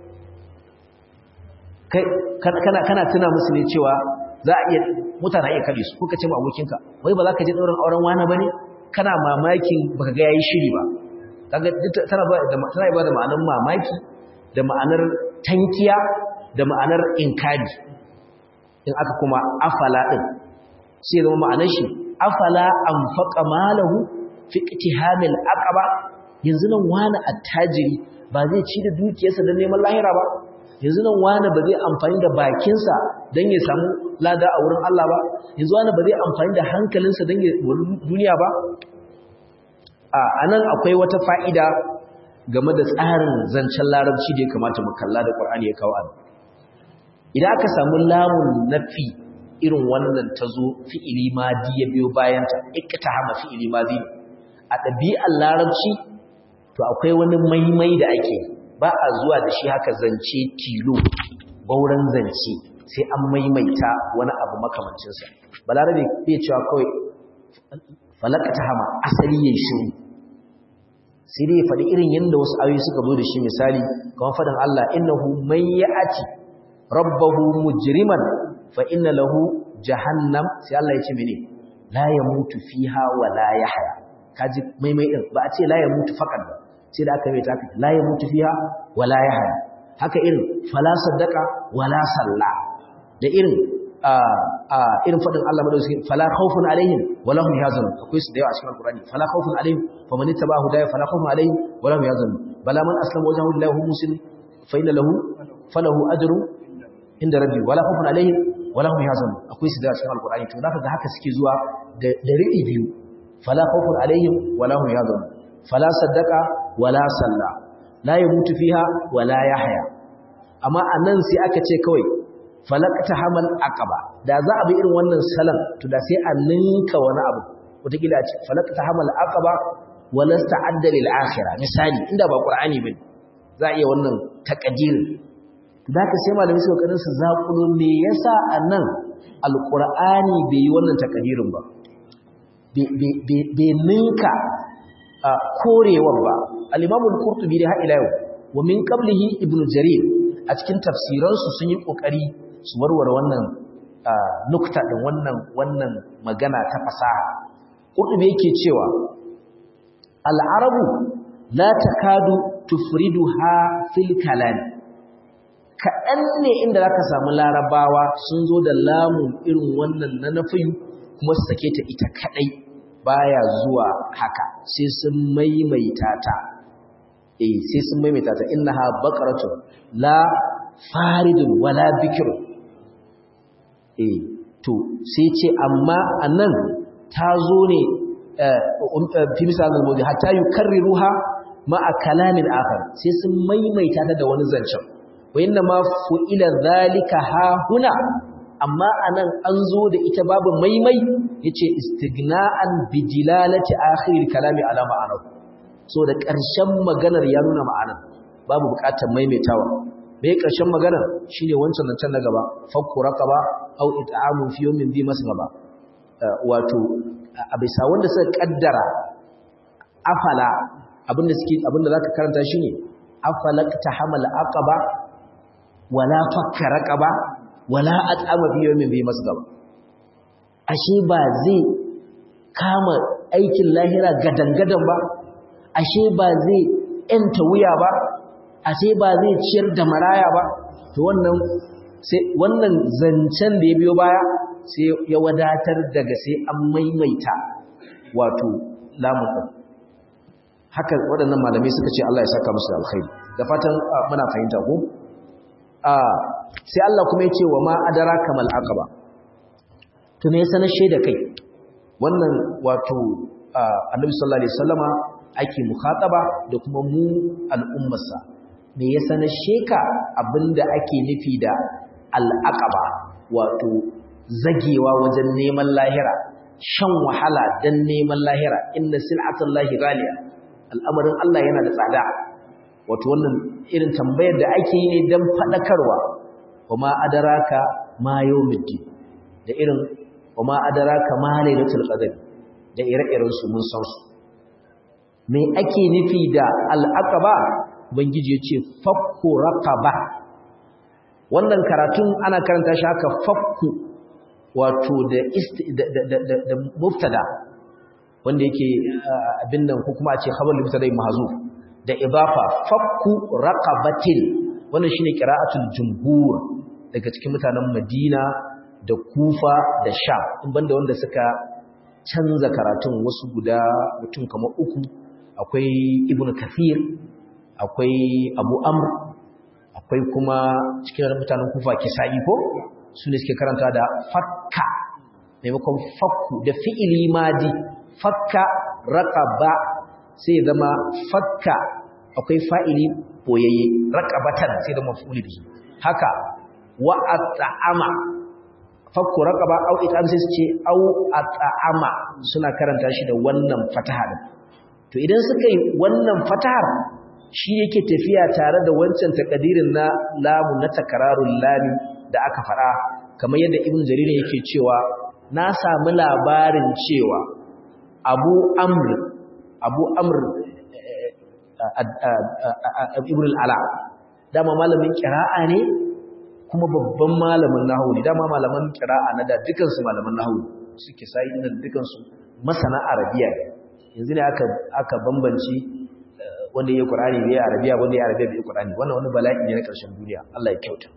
kana kana tuna musu ne cewa za a iya mutane iya kare su kuka ce ma abokinka wai ba za ka je daurin auren wani bane kana mamakin baka ga yayi shiri ba kaga tana ba da tana ba da ma'anar mamaki da ma'anar tankiya da ma'anar inkari in aka kuma afala din sai zama ma'anar shi afala anfaqa malahu fi iqtihamil aqaba yanzu nan wani attajiri ba zai ci da dukiyarsa don neman lahira ba yanzu nan wani ba zai amfani da bakinsa don ya samu lada a wurin Allah ba yanzu wani ba zai amfani da hankalinsa don ya wuri duniya ba a nan akwai wata fa'ida game da tsarin zancen larabci da ya kamata mu kalla da ƙwar'ani ya kawo ana idan aka samu lamun nafi irin wannan ta zo fi'ili madi ya biyo bayanta ikta hama fi'ili madi a ɗabi'ar larabci to akwai wani maimai da ake ba a zuwa da shi haka zance tilo bauran zance sai an maimaita wani abu makamancinsa balarabe bai cewa kawai falaka ta hama asali ya shiru sai dai ya faɗi irin yadda wasu ayoyi suka zo da shi misali kamar faɗin Allah innahu man ya'ati rabbahu mujriman fa inna lahu jahannam sai Allah ya ce mene la yamutu fiha wa la yahya kaji maimai din ba a ce la yamutu faqat ba sai da aka mai ta la yamutu fiha wa la yahya haka irin fala saddaqa wa la salla da irin a a irin fadin Allah madauki fala khawfun alaihim wa lahum yahzanun akwai su da yawa a cikin alqur'ani fala khawfun alaihim fa man ittaba'a hudaya fala khawfun alaihim wa lahum yahzanun bala man aslama wajhahu lillahi huwa muslim fa inna lahu falahu ajru inda rabbi wala khawfun alaihim wa lahum yahzanun akwai su da yawa a cikin alqur'ani to zaka ga haka suke zuwa da da riɗi biyu fala khawfun alaihim wa lahum yahzanun fala saddaqa wala salla la yamutu fiha wala yahya amma anan sai aka ce kawai falaqta hamal aqaba da za a bi irin wannan salan to da sai a ninka wani abu wataƙila a ce falaqta hamal aqaba wala sta'adda lil akhirah misali inda ba qur'ani bane za a iya wannan taqdirin da ka sai malami su kokarin su zakulo me yasa anan alqur'ani bai yi wannan taqdirin ba bai ninka korewar ba al-imam al-qurtubi da ila yau wa min qablihi ibnu jarir a cikin tafsiransu sun yi kokari su warware wannan nukta din wannan wannan magana ta fasaha qurtubi yake cewa al-arabu la takadu tufriduha fil kalam kaɗan ne inda zaka samu larabawa sun zo da lamun irin wannan na nafiyu kuma su sake ta ita kadai baya zuwa haka sai sun maimaita ta eh sai sun maimaita ta innaha baqaratun la faridun wala bikru eh to sai ce amma anan ta zo ne fi misal al-mawdi hatta yukarriruha ma'a kalamin akhar sai sun maimaita ta da wani zancen wa inna ma fu'ila zalika ha huna amma anan an zo da ita babu maimai yace istighna'an bi dilalati akhir kalami ala ma'anahu so da ƙarshen maganar ya nuna ma'anar babu buƙatar maimaitawa bai ƙarshen maganar shine wancan nan can na gaba fakku raqaba aw it'amun fi yawmin dhi masghaba wato a bisa wanda suka kaddara afala abinda suke abinda zaka karanta shine afalakta hamal aqaba wala fakka raqaba wala at'ama fi yawmin dhi masghaba ashe ba zai kama aikin lahira gadangadan ba ashe ba zai ‘yanta wuya ba, ashe ba zai ciyar da maraya ba, to wannan sai wannan zancen da ya biyo baya sai ya wadatar daga sai an maimaita wato lamun haka waɗannan malamai suka ce Allah ya saka musu alkhairi da fatan muna fahimta ko sai Allah kuma ya ce wa ma adraka mal aqaba to me yasa na shaida kai wannan wato annabi sallallahu alaihi wasallama ake mukhataba da kuma mu al'ummarsa me yasa na sheka abinda ake nufi da al'aqaba wato zagewa wajen neman lahira shan wahala dan neman lahira inna sil'atullahi ghaliya al'amarin Allah yana da tsada wato wannan irin tambayar da ake yi ne dan fadakarwa wama adaraka ma yawmiddin da irin wama adaraka ma lailatul qadr da ire-iren su mun san su me ake nufi da al'aqaba ubangiji yace fakku raqaba wannan karatun ana karanta shi haka fakku wato da da mubtada wanda yake abin nan ko kuma a ce khabar mubtada mahzuf da idafa fakku raqabatin wannan shine qira'atul jumhur daga cikin mutanen Madina da Kufa da Sham in banda wanda suka canza karatun wasu guda mutum kamar uku akwai ibnu kathir akwai abu amr akwai kuma cikin mutanen kufa kisa'i ko su ne suke karanta da fakka maimakon fakku da fi'ili madi fakka raqaba sai zama fakka akwai fa'ili boyayye raqabatan sai zama maf'ul bihi haka wa at'ama fakku raqaba au it'am sai su ce au at'ama suna karanta shi da wannan fataha din to idan suka yi wannan fatahar shi yake tafiya tare da wancan takadirin na lamu na takararun lami da aka fara kamar yadda ibn jarir yake cewa na samu labarin cewa abu amr abu amr ibn al-ala dama malamin qira'a ne kuma babban malamin nahwu ne dama malaman qira'a na da dukansu malaman nahwu suke sai nan dukansu masana arabiya ne yanzu ne aka aka bambanci wanda yayi Qur'ani bai Arabiya wanda yayi Arabiya bai Qur'ani wannan wani bala'i ne na ƙarshen duniya Allah ya kyauta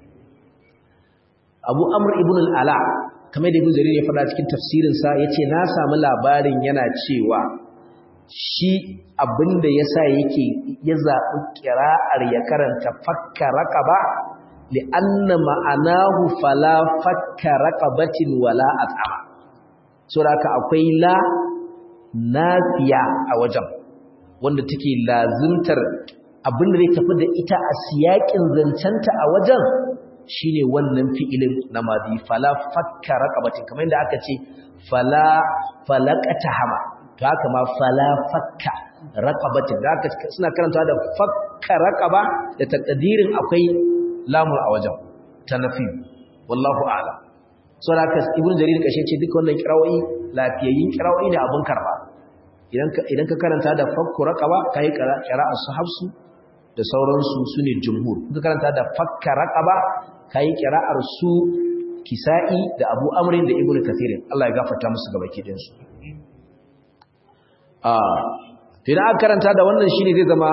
Abu Amr ibn al-Ala kamar da Ibn Jarir ya faɗa cikin tafsirin sa yace na samu labarin yana cewa shi abinda yasa yake ya zabi qira'ar ya karanta fakka raqaba li anna ma'anahu fala fakka raqabatin wala at'ama saboda akwai la nafiya a wajen wanda take lazimtar abin da zai tafi da ita a siyakin zancenta a wajen shine wannan fi'ilin na madi fala fakka raqabatin kamar yadda aka ce fala falaqata hama to haka ma fala fakka raqabatin da aka suna karanta da fakka raqaba da takdirin akwai lamun a wajen tanafi wallahu a'lam saboda haka ibnu jarir kashe ce duka wannan kirawoyi lafiyayyin kirawoyi ne abun karba idan ka karanta da fakku raqaba kai qira'ar su hafsu da sauransu sune jumhur ka karanta da fakka raqaba kai qira'ar su kisa'i da abu amrin da ibnu kathir Allah ya gafarta musu gaba kidin su ah to idan aka karanta da wannan shine zai zama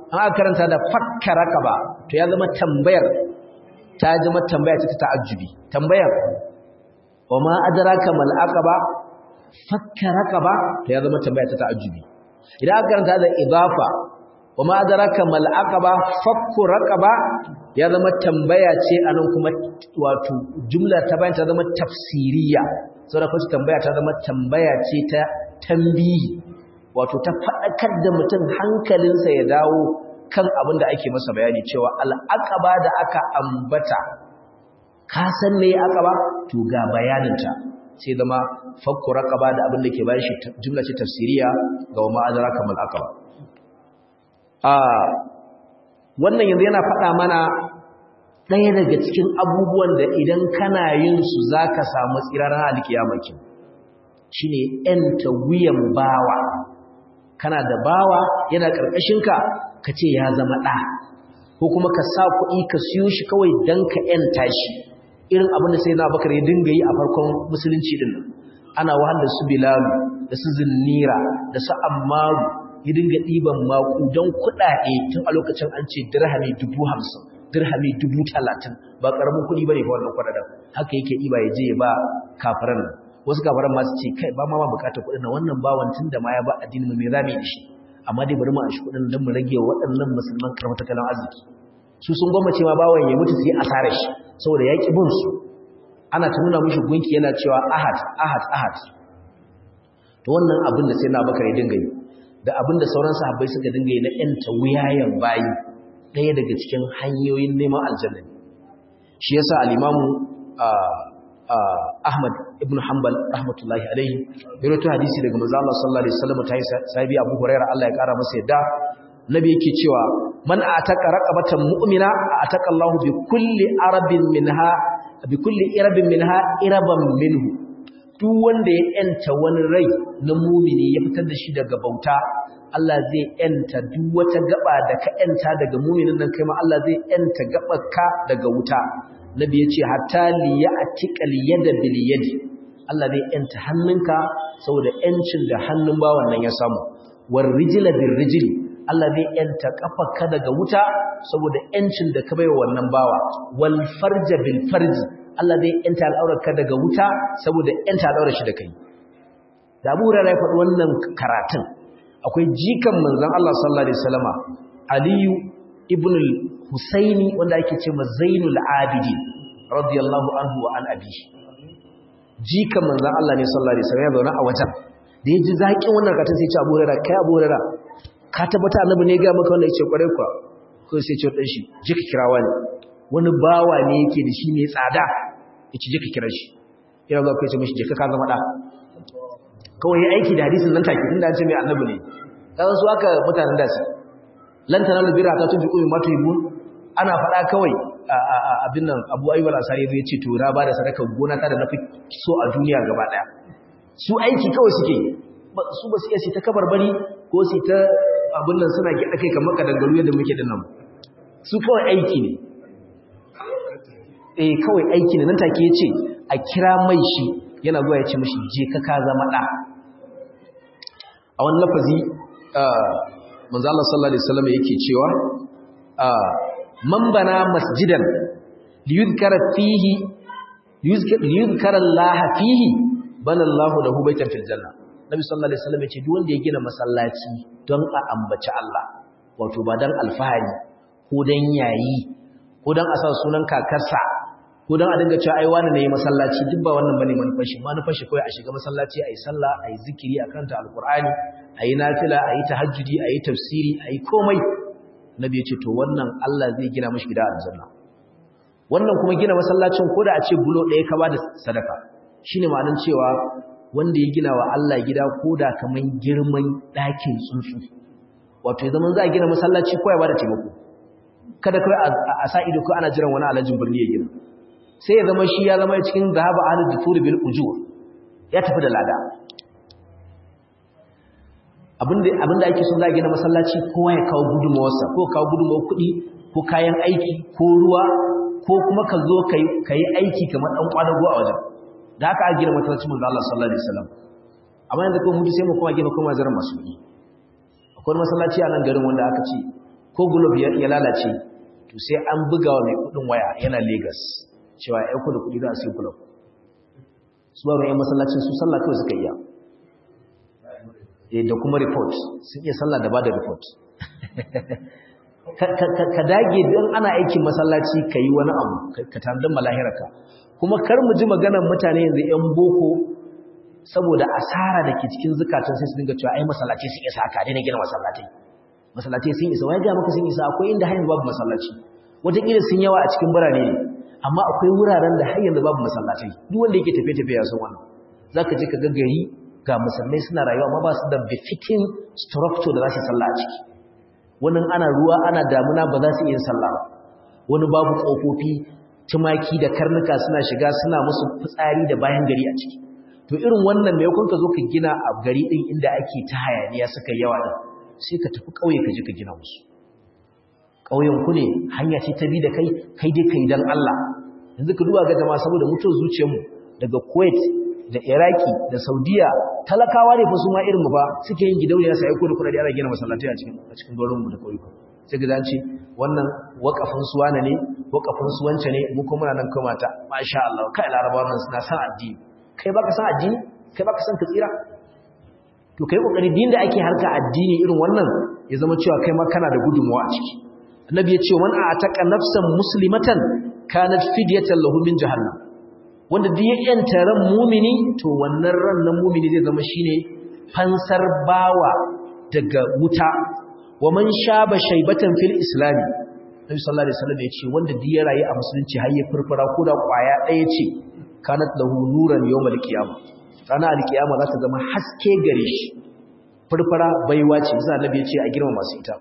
an aka karanta da fakka raqaba to ya zama tambayar ta zama tambaya ta ta'ajjubi tambayar wa ma adraka mal aqaba fakka raqaba to ya zama tambaya ta ta'ajjubi idan aka karanta da idafa wa ma adraka mal aqaba fakku raqaba ya zama tambaya ce anan kuma wato jumla ta bayan ta zama tafsiriya saboda kuma tambaya ta zama tambaya ce ta tambihi wato ta faɗakar da mutum hankalinsa ya dawo kan abin da ake masa bayani cewa al'aqaba da aka ambata ka san me aqaba to ga bayaninta sai zama fakku raqaba da abin da ke bayan shi jumla ce tafsiriya ga wa ma'azara kamal aqaba a wannan yanzu yana faɗa mana ɗaya daga cikin abubuwan da idan kana yin su zaka samu tsiraran alkiyamaki shine ƴanta wuyan bawa kana da bawa yana ƙarƙashinka ka ce ya zama ɗa ko kuma ka sa kuɗi ka siyo shi kawai don ka ‘yanta shi irin abin da sai na bakar ya dinga yi a farkon musulunci ɗin ana wahal da su bilalu da su zinnira da su ammaru ya dinga ɗiban maku don kuɗaɗe tun a lokacin an ce dirhami dubu hamsin dirhami dubu talatin ba ƙaramin kuɗi ba ne ba wannan kuɗaɗen haka yake ɗiba ya je ya ba kafiran nan wasu kafiran masu ce kai ba ma ma bukatar kuɗin na wannan bawan tun da ma ya ba addinin mai zami da shi amma dai bari mu a shi kuɗin don mu rage waɗannan musulman karɓar tattalin arziki su sun gwammace ma bawan ya mutu su yi asarar shi saboda ya ƙi bin su ana ta nuna mishi gunki yana cewa ahad ahad ahad to wannan abin da sai na bakar ya dinga yi da abin da sauran sahabbai suka dinga yi na ƴanta wuyayen bayi ɗaya daga cikin hanyoyin neman aljanna shi yasa al-imamu Ahmad ibn Hanbal rahmatullahi alaihi ya rawaito hadisi daga manzo Allah sallallahu alaihi wasallam tayi sahibi Abu Hurairah Allah ya kara masa yadda nabi yake cewa man ataka raqabatan mu'mina ataka Allah bi kulli arabin minha bi kulli irabin minha iraban minhu duk wanda ya yanta wani rai na mu'mini ya fitar da shi daga bauta Allah zai yanta duk wata gaba da ka yanta daga mu'minin nan kai ma Allah zai yanta gabarka daga wuta nabi ya ce hatta liya a tikal yada bil yadi Allah zai yanta hannunka saboda yancin da hannun bawan nan ya samu war rijila bil rijli Allah zai yanta kafarka daga wuta saboda yancin da ka baiwa wannan bawa wal farja bil farji Allah zai yanta al'aurarka daga wuta saboda yanta al'aurar shi da kai da Abu Hurairah ya faɗi wannan karatun akwai jikan manzon Allah sallallahu alaihi wasallama Aliyu ibn al-Husaini wanda ake ce ma Zainul Abidin radiyallahu anhu wa an abi jikan manzon Allah ne sallallahu alaihi wasallam ya zauna a wajen da yaji zakin wannan karatun sai ya ce Abu Hurairah kai Abu Hurairah ka tabbata annabi ne ga maka wanda yace kware kwa ko sai ce dan shi je ka kirawa ne wani bawa ne yake da shi ne tsada yace je ka kira shi ina ga kai ce mishi je ka ka zama da kawai ya aiki da hadisin nan take tunda an ce mai annabi ne dan su aka mutanen da su lan tanalu birra ta tunfiqu mimma tuhibun ana faɗa kawai abin nan Abu Ayyub al-Asari ya ce to na bada sadaka gona ta da nafi so a duniya gaba daya su aiki kawai suke su ba su iya su ta kabarbari ko su ta abin nan suna gida kai kamar kadangaru yadda muke din nan su kawai aiki ne eh kawai aiki ne nan take yace a kira mai shi yana zuwa ya ce mishi je ka ka zama da a wani lafazi manzo Allah sallallahu alaihi wasallam yake cewa man bana masjidan liyuzkara fihi liyuzkara Allah fihi bana Allah lahu baitan fil janna Nabi sallallahu alaihi wasallam yace duk wanda ya gina masallaci don a ambaci Allah wato ba dan alfahari ko dan yayi ko dan a sa sunan kakarsa ko dan a dinga cewa ai wani ne masallaci duk ba wannan bane manufar shi manufar shi kawai a shiga masallaci ayi sallah ayi zikiri akan ta alqur'ani ayi nafila ayi tahajjudi ayi tafsiri ayi komai nabi yace to wannan Allah zai gina mishi gida aljanna wannan kuma gina masallacin koda a ce bulo ɗaya ka bada sadaka shine ma'anar cewa wanda ya gina wa Allah gida koda kaman girman ɗakin tsuntsu wato ya zaman za a gina masallaci ko ya bada taimako kada kai a sa ido ko ana jiran wani alajin birni ya gina sai ya zama shi ya zama cikin zahaba ahlul dufuri bil ujur ya tafi da lada abinda abinda ake so za a gina masallaci kowa ya kawo gudunmawarsa ko kawo gudunmawar kuɗi ko kayan aiki ko ruwa ko kuma ka zo ka yi aiki kamar ɗan ƙwadago a wajen da haka a gina masallacin manzo Allah sallallahu alaihi wasallam amma yanzu kuma mutu sai mu kuma gina kuma zaran masu kuɗi akwai masallaci a nan garin wanda aka ce ko gulob ya lalace to sai an buga wa mai kudin waya yana Lagos cewa ya kudu kudi za a sai gulob su ba mai masallacin su sallah kawai suka iya da kuma report sun iya sallah da ba da report ka dage don ana aikin masallaci ka yi wani abu ka tanadar malahirarka kuma kar mu ji maganar mutane yanzu 'yan boko saboda asara da ke cikin zukatan sai su dinga cewa ai masallaci sun isa haka ne gina masallatai masallatai sun isa wai ga maka sun isa akwai inda har yanzu babu masallaci wataƙila sun yawa a cikin birane ne amma akwai wuraren da har yanzu babu masallatai duk wanda yake tafiye-tafiye ya san wannan zaka je ka ga gari ga musulmai suna rayuwa amma ba su da befitting structure da za su sallah a ciki wani ana ruwa ana damuna ba za su iya sallah ba wani babu ƙofofi tumaki da karnuka suna shiga suna musu fitsari da bayan gari a ciki to irin wannan mai kun ka zo ka gina a gari din inda ake ta hayaniya suka yawa din sai ka tafi ƙauye ka je ka gina musu ƙauyen ku ne hanya ce ta bi da kai kai dai kai dan Allah yanzu ka duba ga jama'a saboda mutuwar zuciyarmu daga Kuwait da Iraki da Saudiya talakawa ne fa su ma irin mu ba suke yin gidauniya sai aiko da kuɗaɗe ana gina masallatai a cikin a cikin garin mu da ƙauyuka sai ga ce wannan wakafin su wane ne wakafin su wance ne mu kuma nan kuma ta masha Allah kai larabawa nan suna san addini kai baka san addini kai baka san ka tsira to kai kokari din da ake harka addini irin wannan ya zama cewa kai ma kana da gudunmuwa a ciki annabi ya ce man ataka nafsan muslimatan kanat fidyatan lahu min jahannam wanda duk ya yanta ran mumini to wannan ran na mumini zai zama shine fansar bawa daga wuta wa man shaba shaybatan fil islami nabi sallallahu alaihi wasallam ya ce wanda duk ya rayu a musulunci har ya furfura ko da kwaya ɗaya ce kanat lahu nuran yawmal qiyamah ranar alkiyama za ta zama haske gare shi furfura baiwa ce sai annabi ya ce a girma masu ita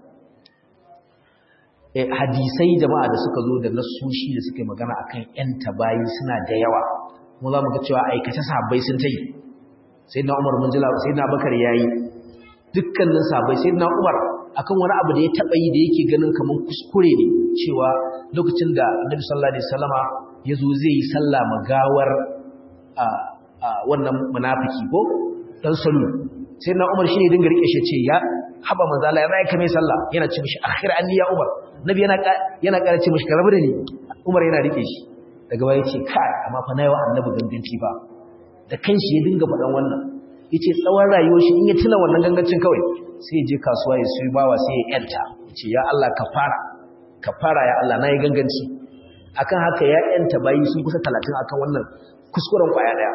hadisai jama'a da suka zo da nassoshi da suka yi magana akan yan tabayi suna da yawa mu za mu ga cewa aikace sahabbai sun ta yi sai na umar mun jila sai na bakar ya yi dukkanin sahabbai sai na umar akan wani abu da ya taɓa yi da yake ganin kamar kuskure ne cewa lokacin da annabi sallallahu alaihi wasallama ya zo zai yi sallah magawar wannan munafiki ko dan salu sai na umar shi ne dinga rike shi ce ya haba manzo Allah ya zai kame sallah yana ce mishi akhir anni ya umar nabi yana yana ƙara ce mishi karabu da ni umar yana rike shi daga baya yace kai amma fa nayi wa annabi ganganci ba da kanshi ya dinga faɗan wannan yace tsawon rayuwar shi in ya tuna wannan gangancin kawai sai ya je kasuwa ya suyi bawa sai ya yanta yace ya Allah kafara kafara ya Allah nayi ganganci akan haka ya yanta bayi sun kusa 30 akan wannan kuskuren kwaya daya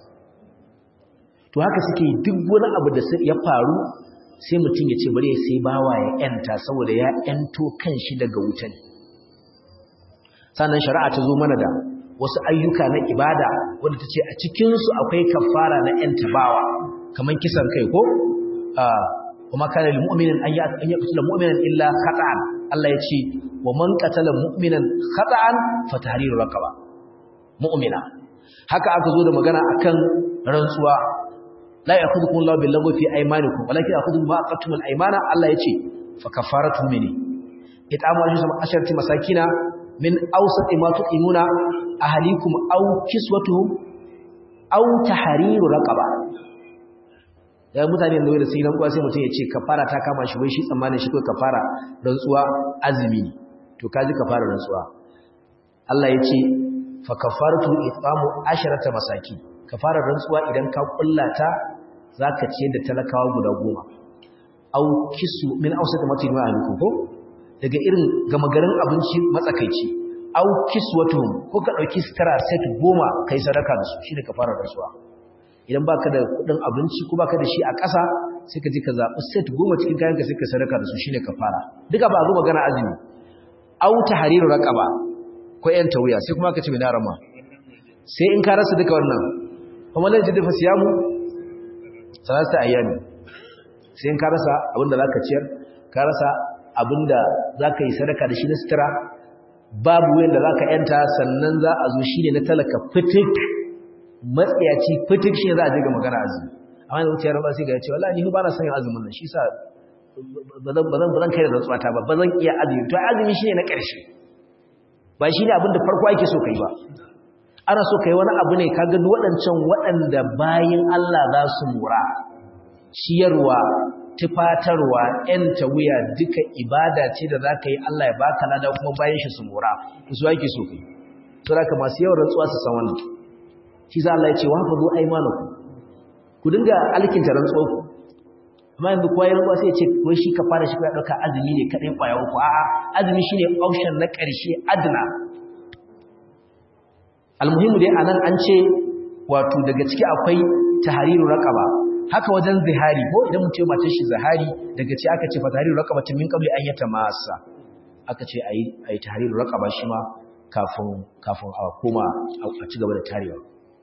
to haka suke duk wani abu da ya faru sai mutum ya ce bari sai bawa ya yanta saboda ya yanto kanshi daga wutan sannan shari'a ta zo mana da wasu ayyuka na ibada wanda ta ce a cikinsu akwai kafara na yanta bawa kamar kisan kai ko kuma kana lil mu'minin an yaqtula mu'minan illa khata'an Allah ya ce wa man qatala mu'minan khata'an fa tahriru raqaba mu'mina haka aka zo da magana akan rantsuwa la ya'khudhukum Allahu bil lagwi fi aymanikum walakin ya'khudhukum ma aqattum al aymana Allah yace fa kafaratu mini itamu asharati masakina min awsati ma tuqimuna ahlikum aw kiswatuhum aw tahriru raqaba ya mutane da wanda sai ran kuwa sai mutum ya ce kafara ta kama shi wai shi tsammanin shi ko kafara rantsuwa azumi ne to kaji kafara rantsuwa Allah yace fa kafaratu itamu asharata masakin kafarar rantsuwa idan ka kullata zaka ce da talakawa guda goma au kisu min ausata matin wa alikum ko daga irin gama garin abinci matsakaici au kiswatuhum ko ka dauki stara set goma kai sadaka da su shine kafarar rantsuwa idan baka da kudin abinci ko baka da shi a ƙasa sai ka je ka zabi set goma cikin kayanka sai ka sadaka da su shine kafara duka ba zo magana azumi au tahriru raqaba ko yan tawiya sai kuma ka ce mai rama sai in ka rasa duka wannan kuma lan jidda fasiyamu salasta ayyami sai in ka rasa abinda zaka ciyar ka rasa abinda zaka yi sadaka da shi na sutura babu wanda zaka yanta sannan za a zo shine na talaka fitik matsiyaci fitik shine za a je ga magana azumi amma da wuciyar ba sai ga ce wallahi ni ba na son yin azumin nan shi sa bazan bazan bazan kai da rantsuwa ta ba bazan iya azumi to azumi shine na ƙarshe ba shine abinda farko ake so kai ba ana so kai wani abu ne kaga duk waɗancan waɗanda bayin Allah za su mura ciyarwa tufatarwa ‘yanta wuya duka ibada ce da za ka yi Allah ya baka lada kuma bayan shi su mora su ake so kai to da masu yawan rantsuwa su san wannan shi za Allah ya ce wa haka zo aimanaku ku dinga alkinta rantsuwa ku amma yanzu kowa rantsuwa sai ya ce wai shi ka fara shi ya ɗauka azumi ne kaɗai ƙwaya uku a'a azumi shine option na ƙarshe adna almuhimu dai anan an ce wato daga ciki akwai tahariru raqaba haka wajen zihari ko idan mutum matar shi zihari daga ci aka ce fa tahariru raqaba tun min qabli an yata masa aka ce ayi ayi tahariru raqaba shi ma kafin kafin a koma a ci gaba da tarewa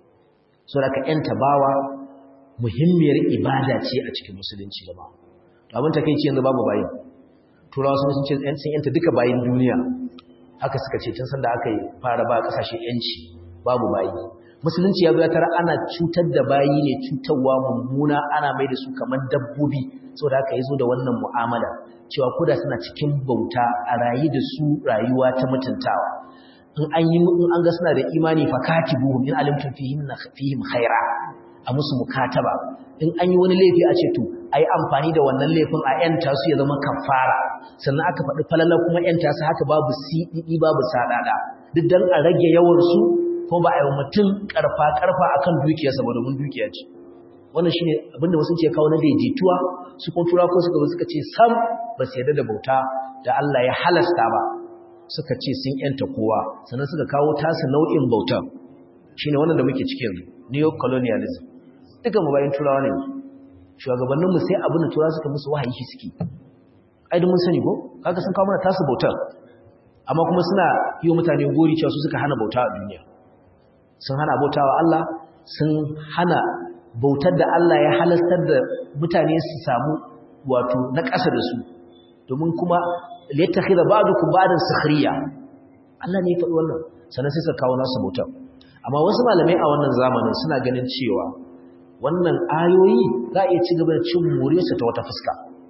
so da ka yanta bawa muhimmiyar ibada ce a cikin musulunci jama'a to abin takeici yanzu babu bayin turawa sun ce sun yanta duka bayin duniya haka suka ce tun sanda aka yi fara ba kasashe yanci babu bayi musulunci ya zo tara ana cutar da bayi ne cutarwa mummuna ana mai da su kamar dabbobi saboda haka yazo da wannan mu'amala cewa koda suna cikin bauta a rayi da su rayuwa ta mutuntawa in an yi in an ga suna da imani fa katibuhum in alimtum fihim fihim khaira a musu mukataba in an yi wani laifi a ce to ayi amfani da wannan laifin a yanta su ya zama kafara sannan aka faɗi falala kuma yanta su haka babu siɗiɗi babu sadada duk dan a rage yawan su ko ba a yi mutum karfa-karfa a kan dukiyarsa ba domin dukiya ce wannan shi ne abinda wasu ce kawo na daidaituwa su kuma tura ko suka suka ce sam ba su yarda da bauta da Allah ya halasta ba suka ce sun yanta kowa sannan suka kawo tasu nau'in bauta shi ne wannan da muke cikin neo-colonialism duka mu bayan turawa ne shugabanninmu sai abin da turawa suka musu wahayi shi suke ai mun sani ko kaga sun kawo mana tasu bautar amma kuma suna yi wa mutane gori cewa su suka hana bauta a duniya sun hana bautawa Allah sun hana bautar da Allah ya halastar da mutane su samu wato na ƙasa da su domin kuma liyattakhidha ba'dukum ba'dan sukhriya Allah ne ya faɗi wannan sannan sai suka kawo nasu bautar amma wasu malamai a wannan zamanin suna ganin cewa wannan ayoyi za a iya ci gaba da cin moriyarsa ta wata fuska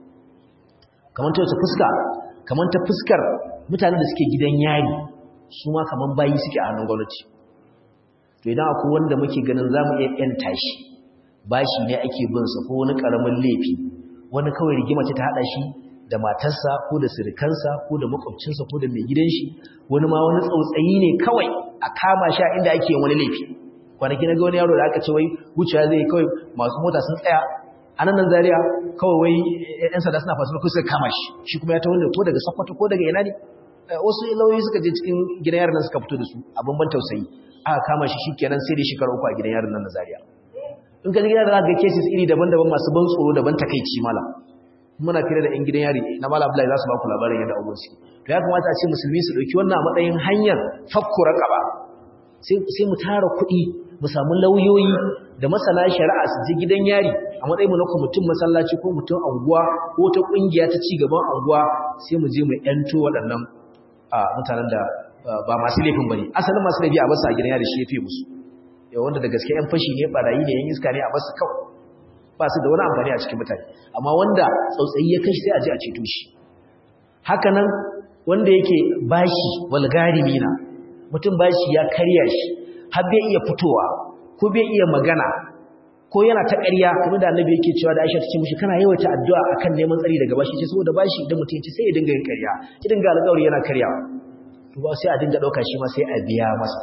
kamar ta wata fuska kamar ta fuskar mutanen da suke gidan yari su ma kamar bayi suke a hannun gwamnati to idan akwai wanda muke ganin za mu iya ‘yanta shi bashi ne ake binsa ko wani ƙaramin laifi wani kawai rigima ce ta haɗa shi da matarsa ko da sirikansa ko da makwabcinsa ko da mai gidan shi wani ma wani tsautsayi ne kawai a kama shi a inda ake yin wani laifi kwanaki na ga wani yaro da aka ce wai wucewa zai kawai masu mota sun tsaya a nan nan zariya kawai wai ‘yan sanda suna fasu ko suka kama shi shi kuma ya ta wanda ko daga sakwato ko daga ina ne wasu lauyoyi suka je cikin gidan yaran nan suka fito da su abin ban tausayi aka kama shi shikenan sai dai shekara uku a gidan yaron nan na Zaria in ka gidan da ga cases iri daban-daban masu ban tsoro daban takeici mala muna fira da ɗan gidan yari na mala Abdullahi za su ba ku labarin yadda abubuwan su to ya kamata a ce musulmi su dauki wannan a matsayin hanyar fakku raqaba sai sai mu tara kuɗi mu samu lauyoyi da masana shari'a su je gidan yari a matsayin mu na mutum masallaci ko mutum anguwa ko ta kungiya ta ci gaban anguwa sai mu je mu yanto waɗannan mutanen da ba masu laifin bane asalin masu laifi a basu a gidan yari shi yafi musu yau wanda da gaske yan fashi ne barayi ne yan iska ne a basu kawai ba su da wani amfani a cikin mutane amma wanda tsautsayi ya kashi sai a je a ceto shi haka nan wanda yake bashi walgarimina mutum bashi ya karya shi har bai iya fitowa ko bai iya magana ko yana ta ƙarya kuma da annabi yake cewa da Aisha ta ce mishi kana yawaita addu'a akan neman tsari daga bashi ce saboda bashi idan mutum ya ce sai ya dinga yin ƙarya ya dinga alƙawari yana karyawa to ba sai a dinga ɗauka shi ma sai a biya masa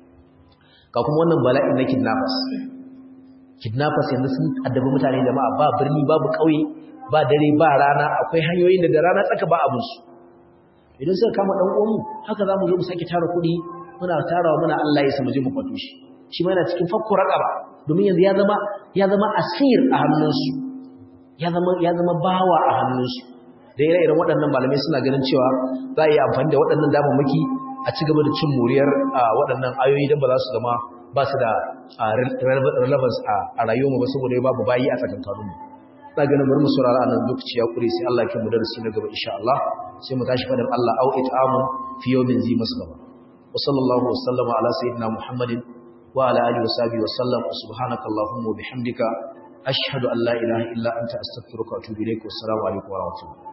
ga kuma wannan bala'in na kidnappers kidnappers yanzu sun addabi mutane jama'a ba birni babu ƙauye ba dare ba rana akwai hanyoyin da da rana tsaka ba abin su idan suka kama dan uwanmu haka zamu zo mu sake tara kuɗi muna tarawa muna Allah ya samu je mu kwato shi shi ma yana cikin fakku raqaba domin yanzu ya zama ya zama asir a hannunsu ya zama ya zama bawa a hannunsu da ire-iren waɗannan malamai suna ganin cewa za a yi amfani da waɗannan damammaki a ci gaba da cin moriyar waɗannan ayoyi don ba za su zama ba su da relevance a rayuwarmu ba saboda ya babu bayi a tsakankaninmu na ganin bari mu saurara a nan lokaci ya kure sai Allah ya kai mu darasi na gaba insha Allah sai mu tashi fadar Allah au it'amu fi yawmin zi maslama wa sallallahu wa sallama ala sayyidina Muhammadin wa ala alihi wa sahbihi wa sallam subhanaka allahumma wa bihamdika ashhadu an la ilaha illa anta astaghfiruka wa atubu ilaik wa assalamu alaikum wa rahmatullahi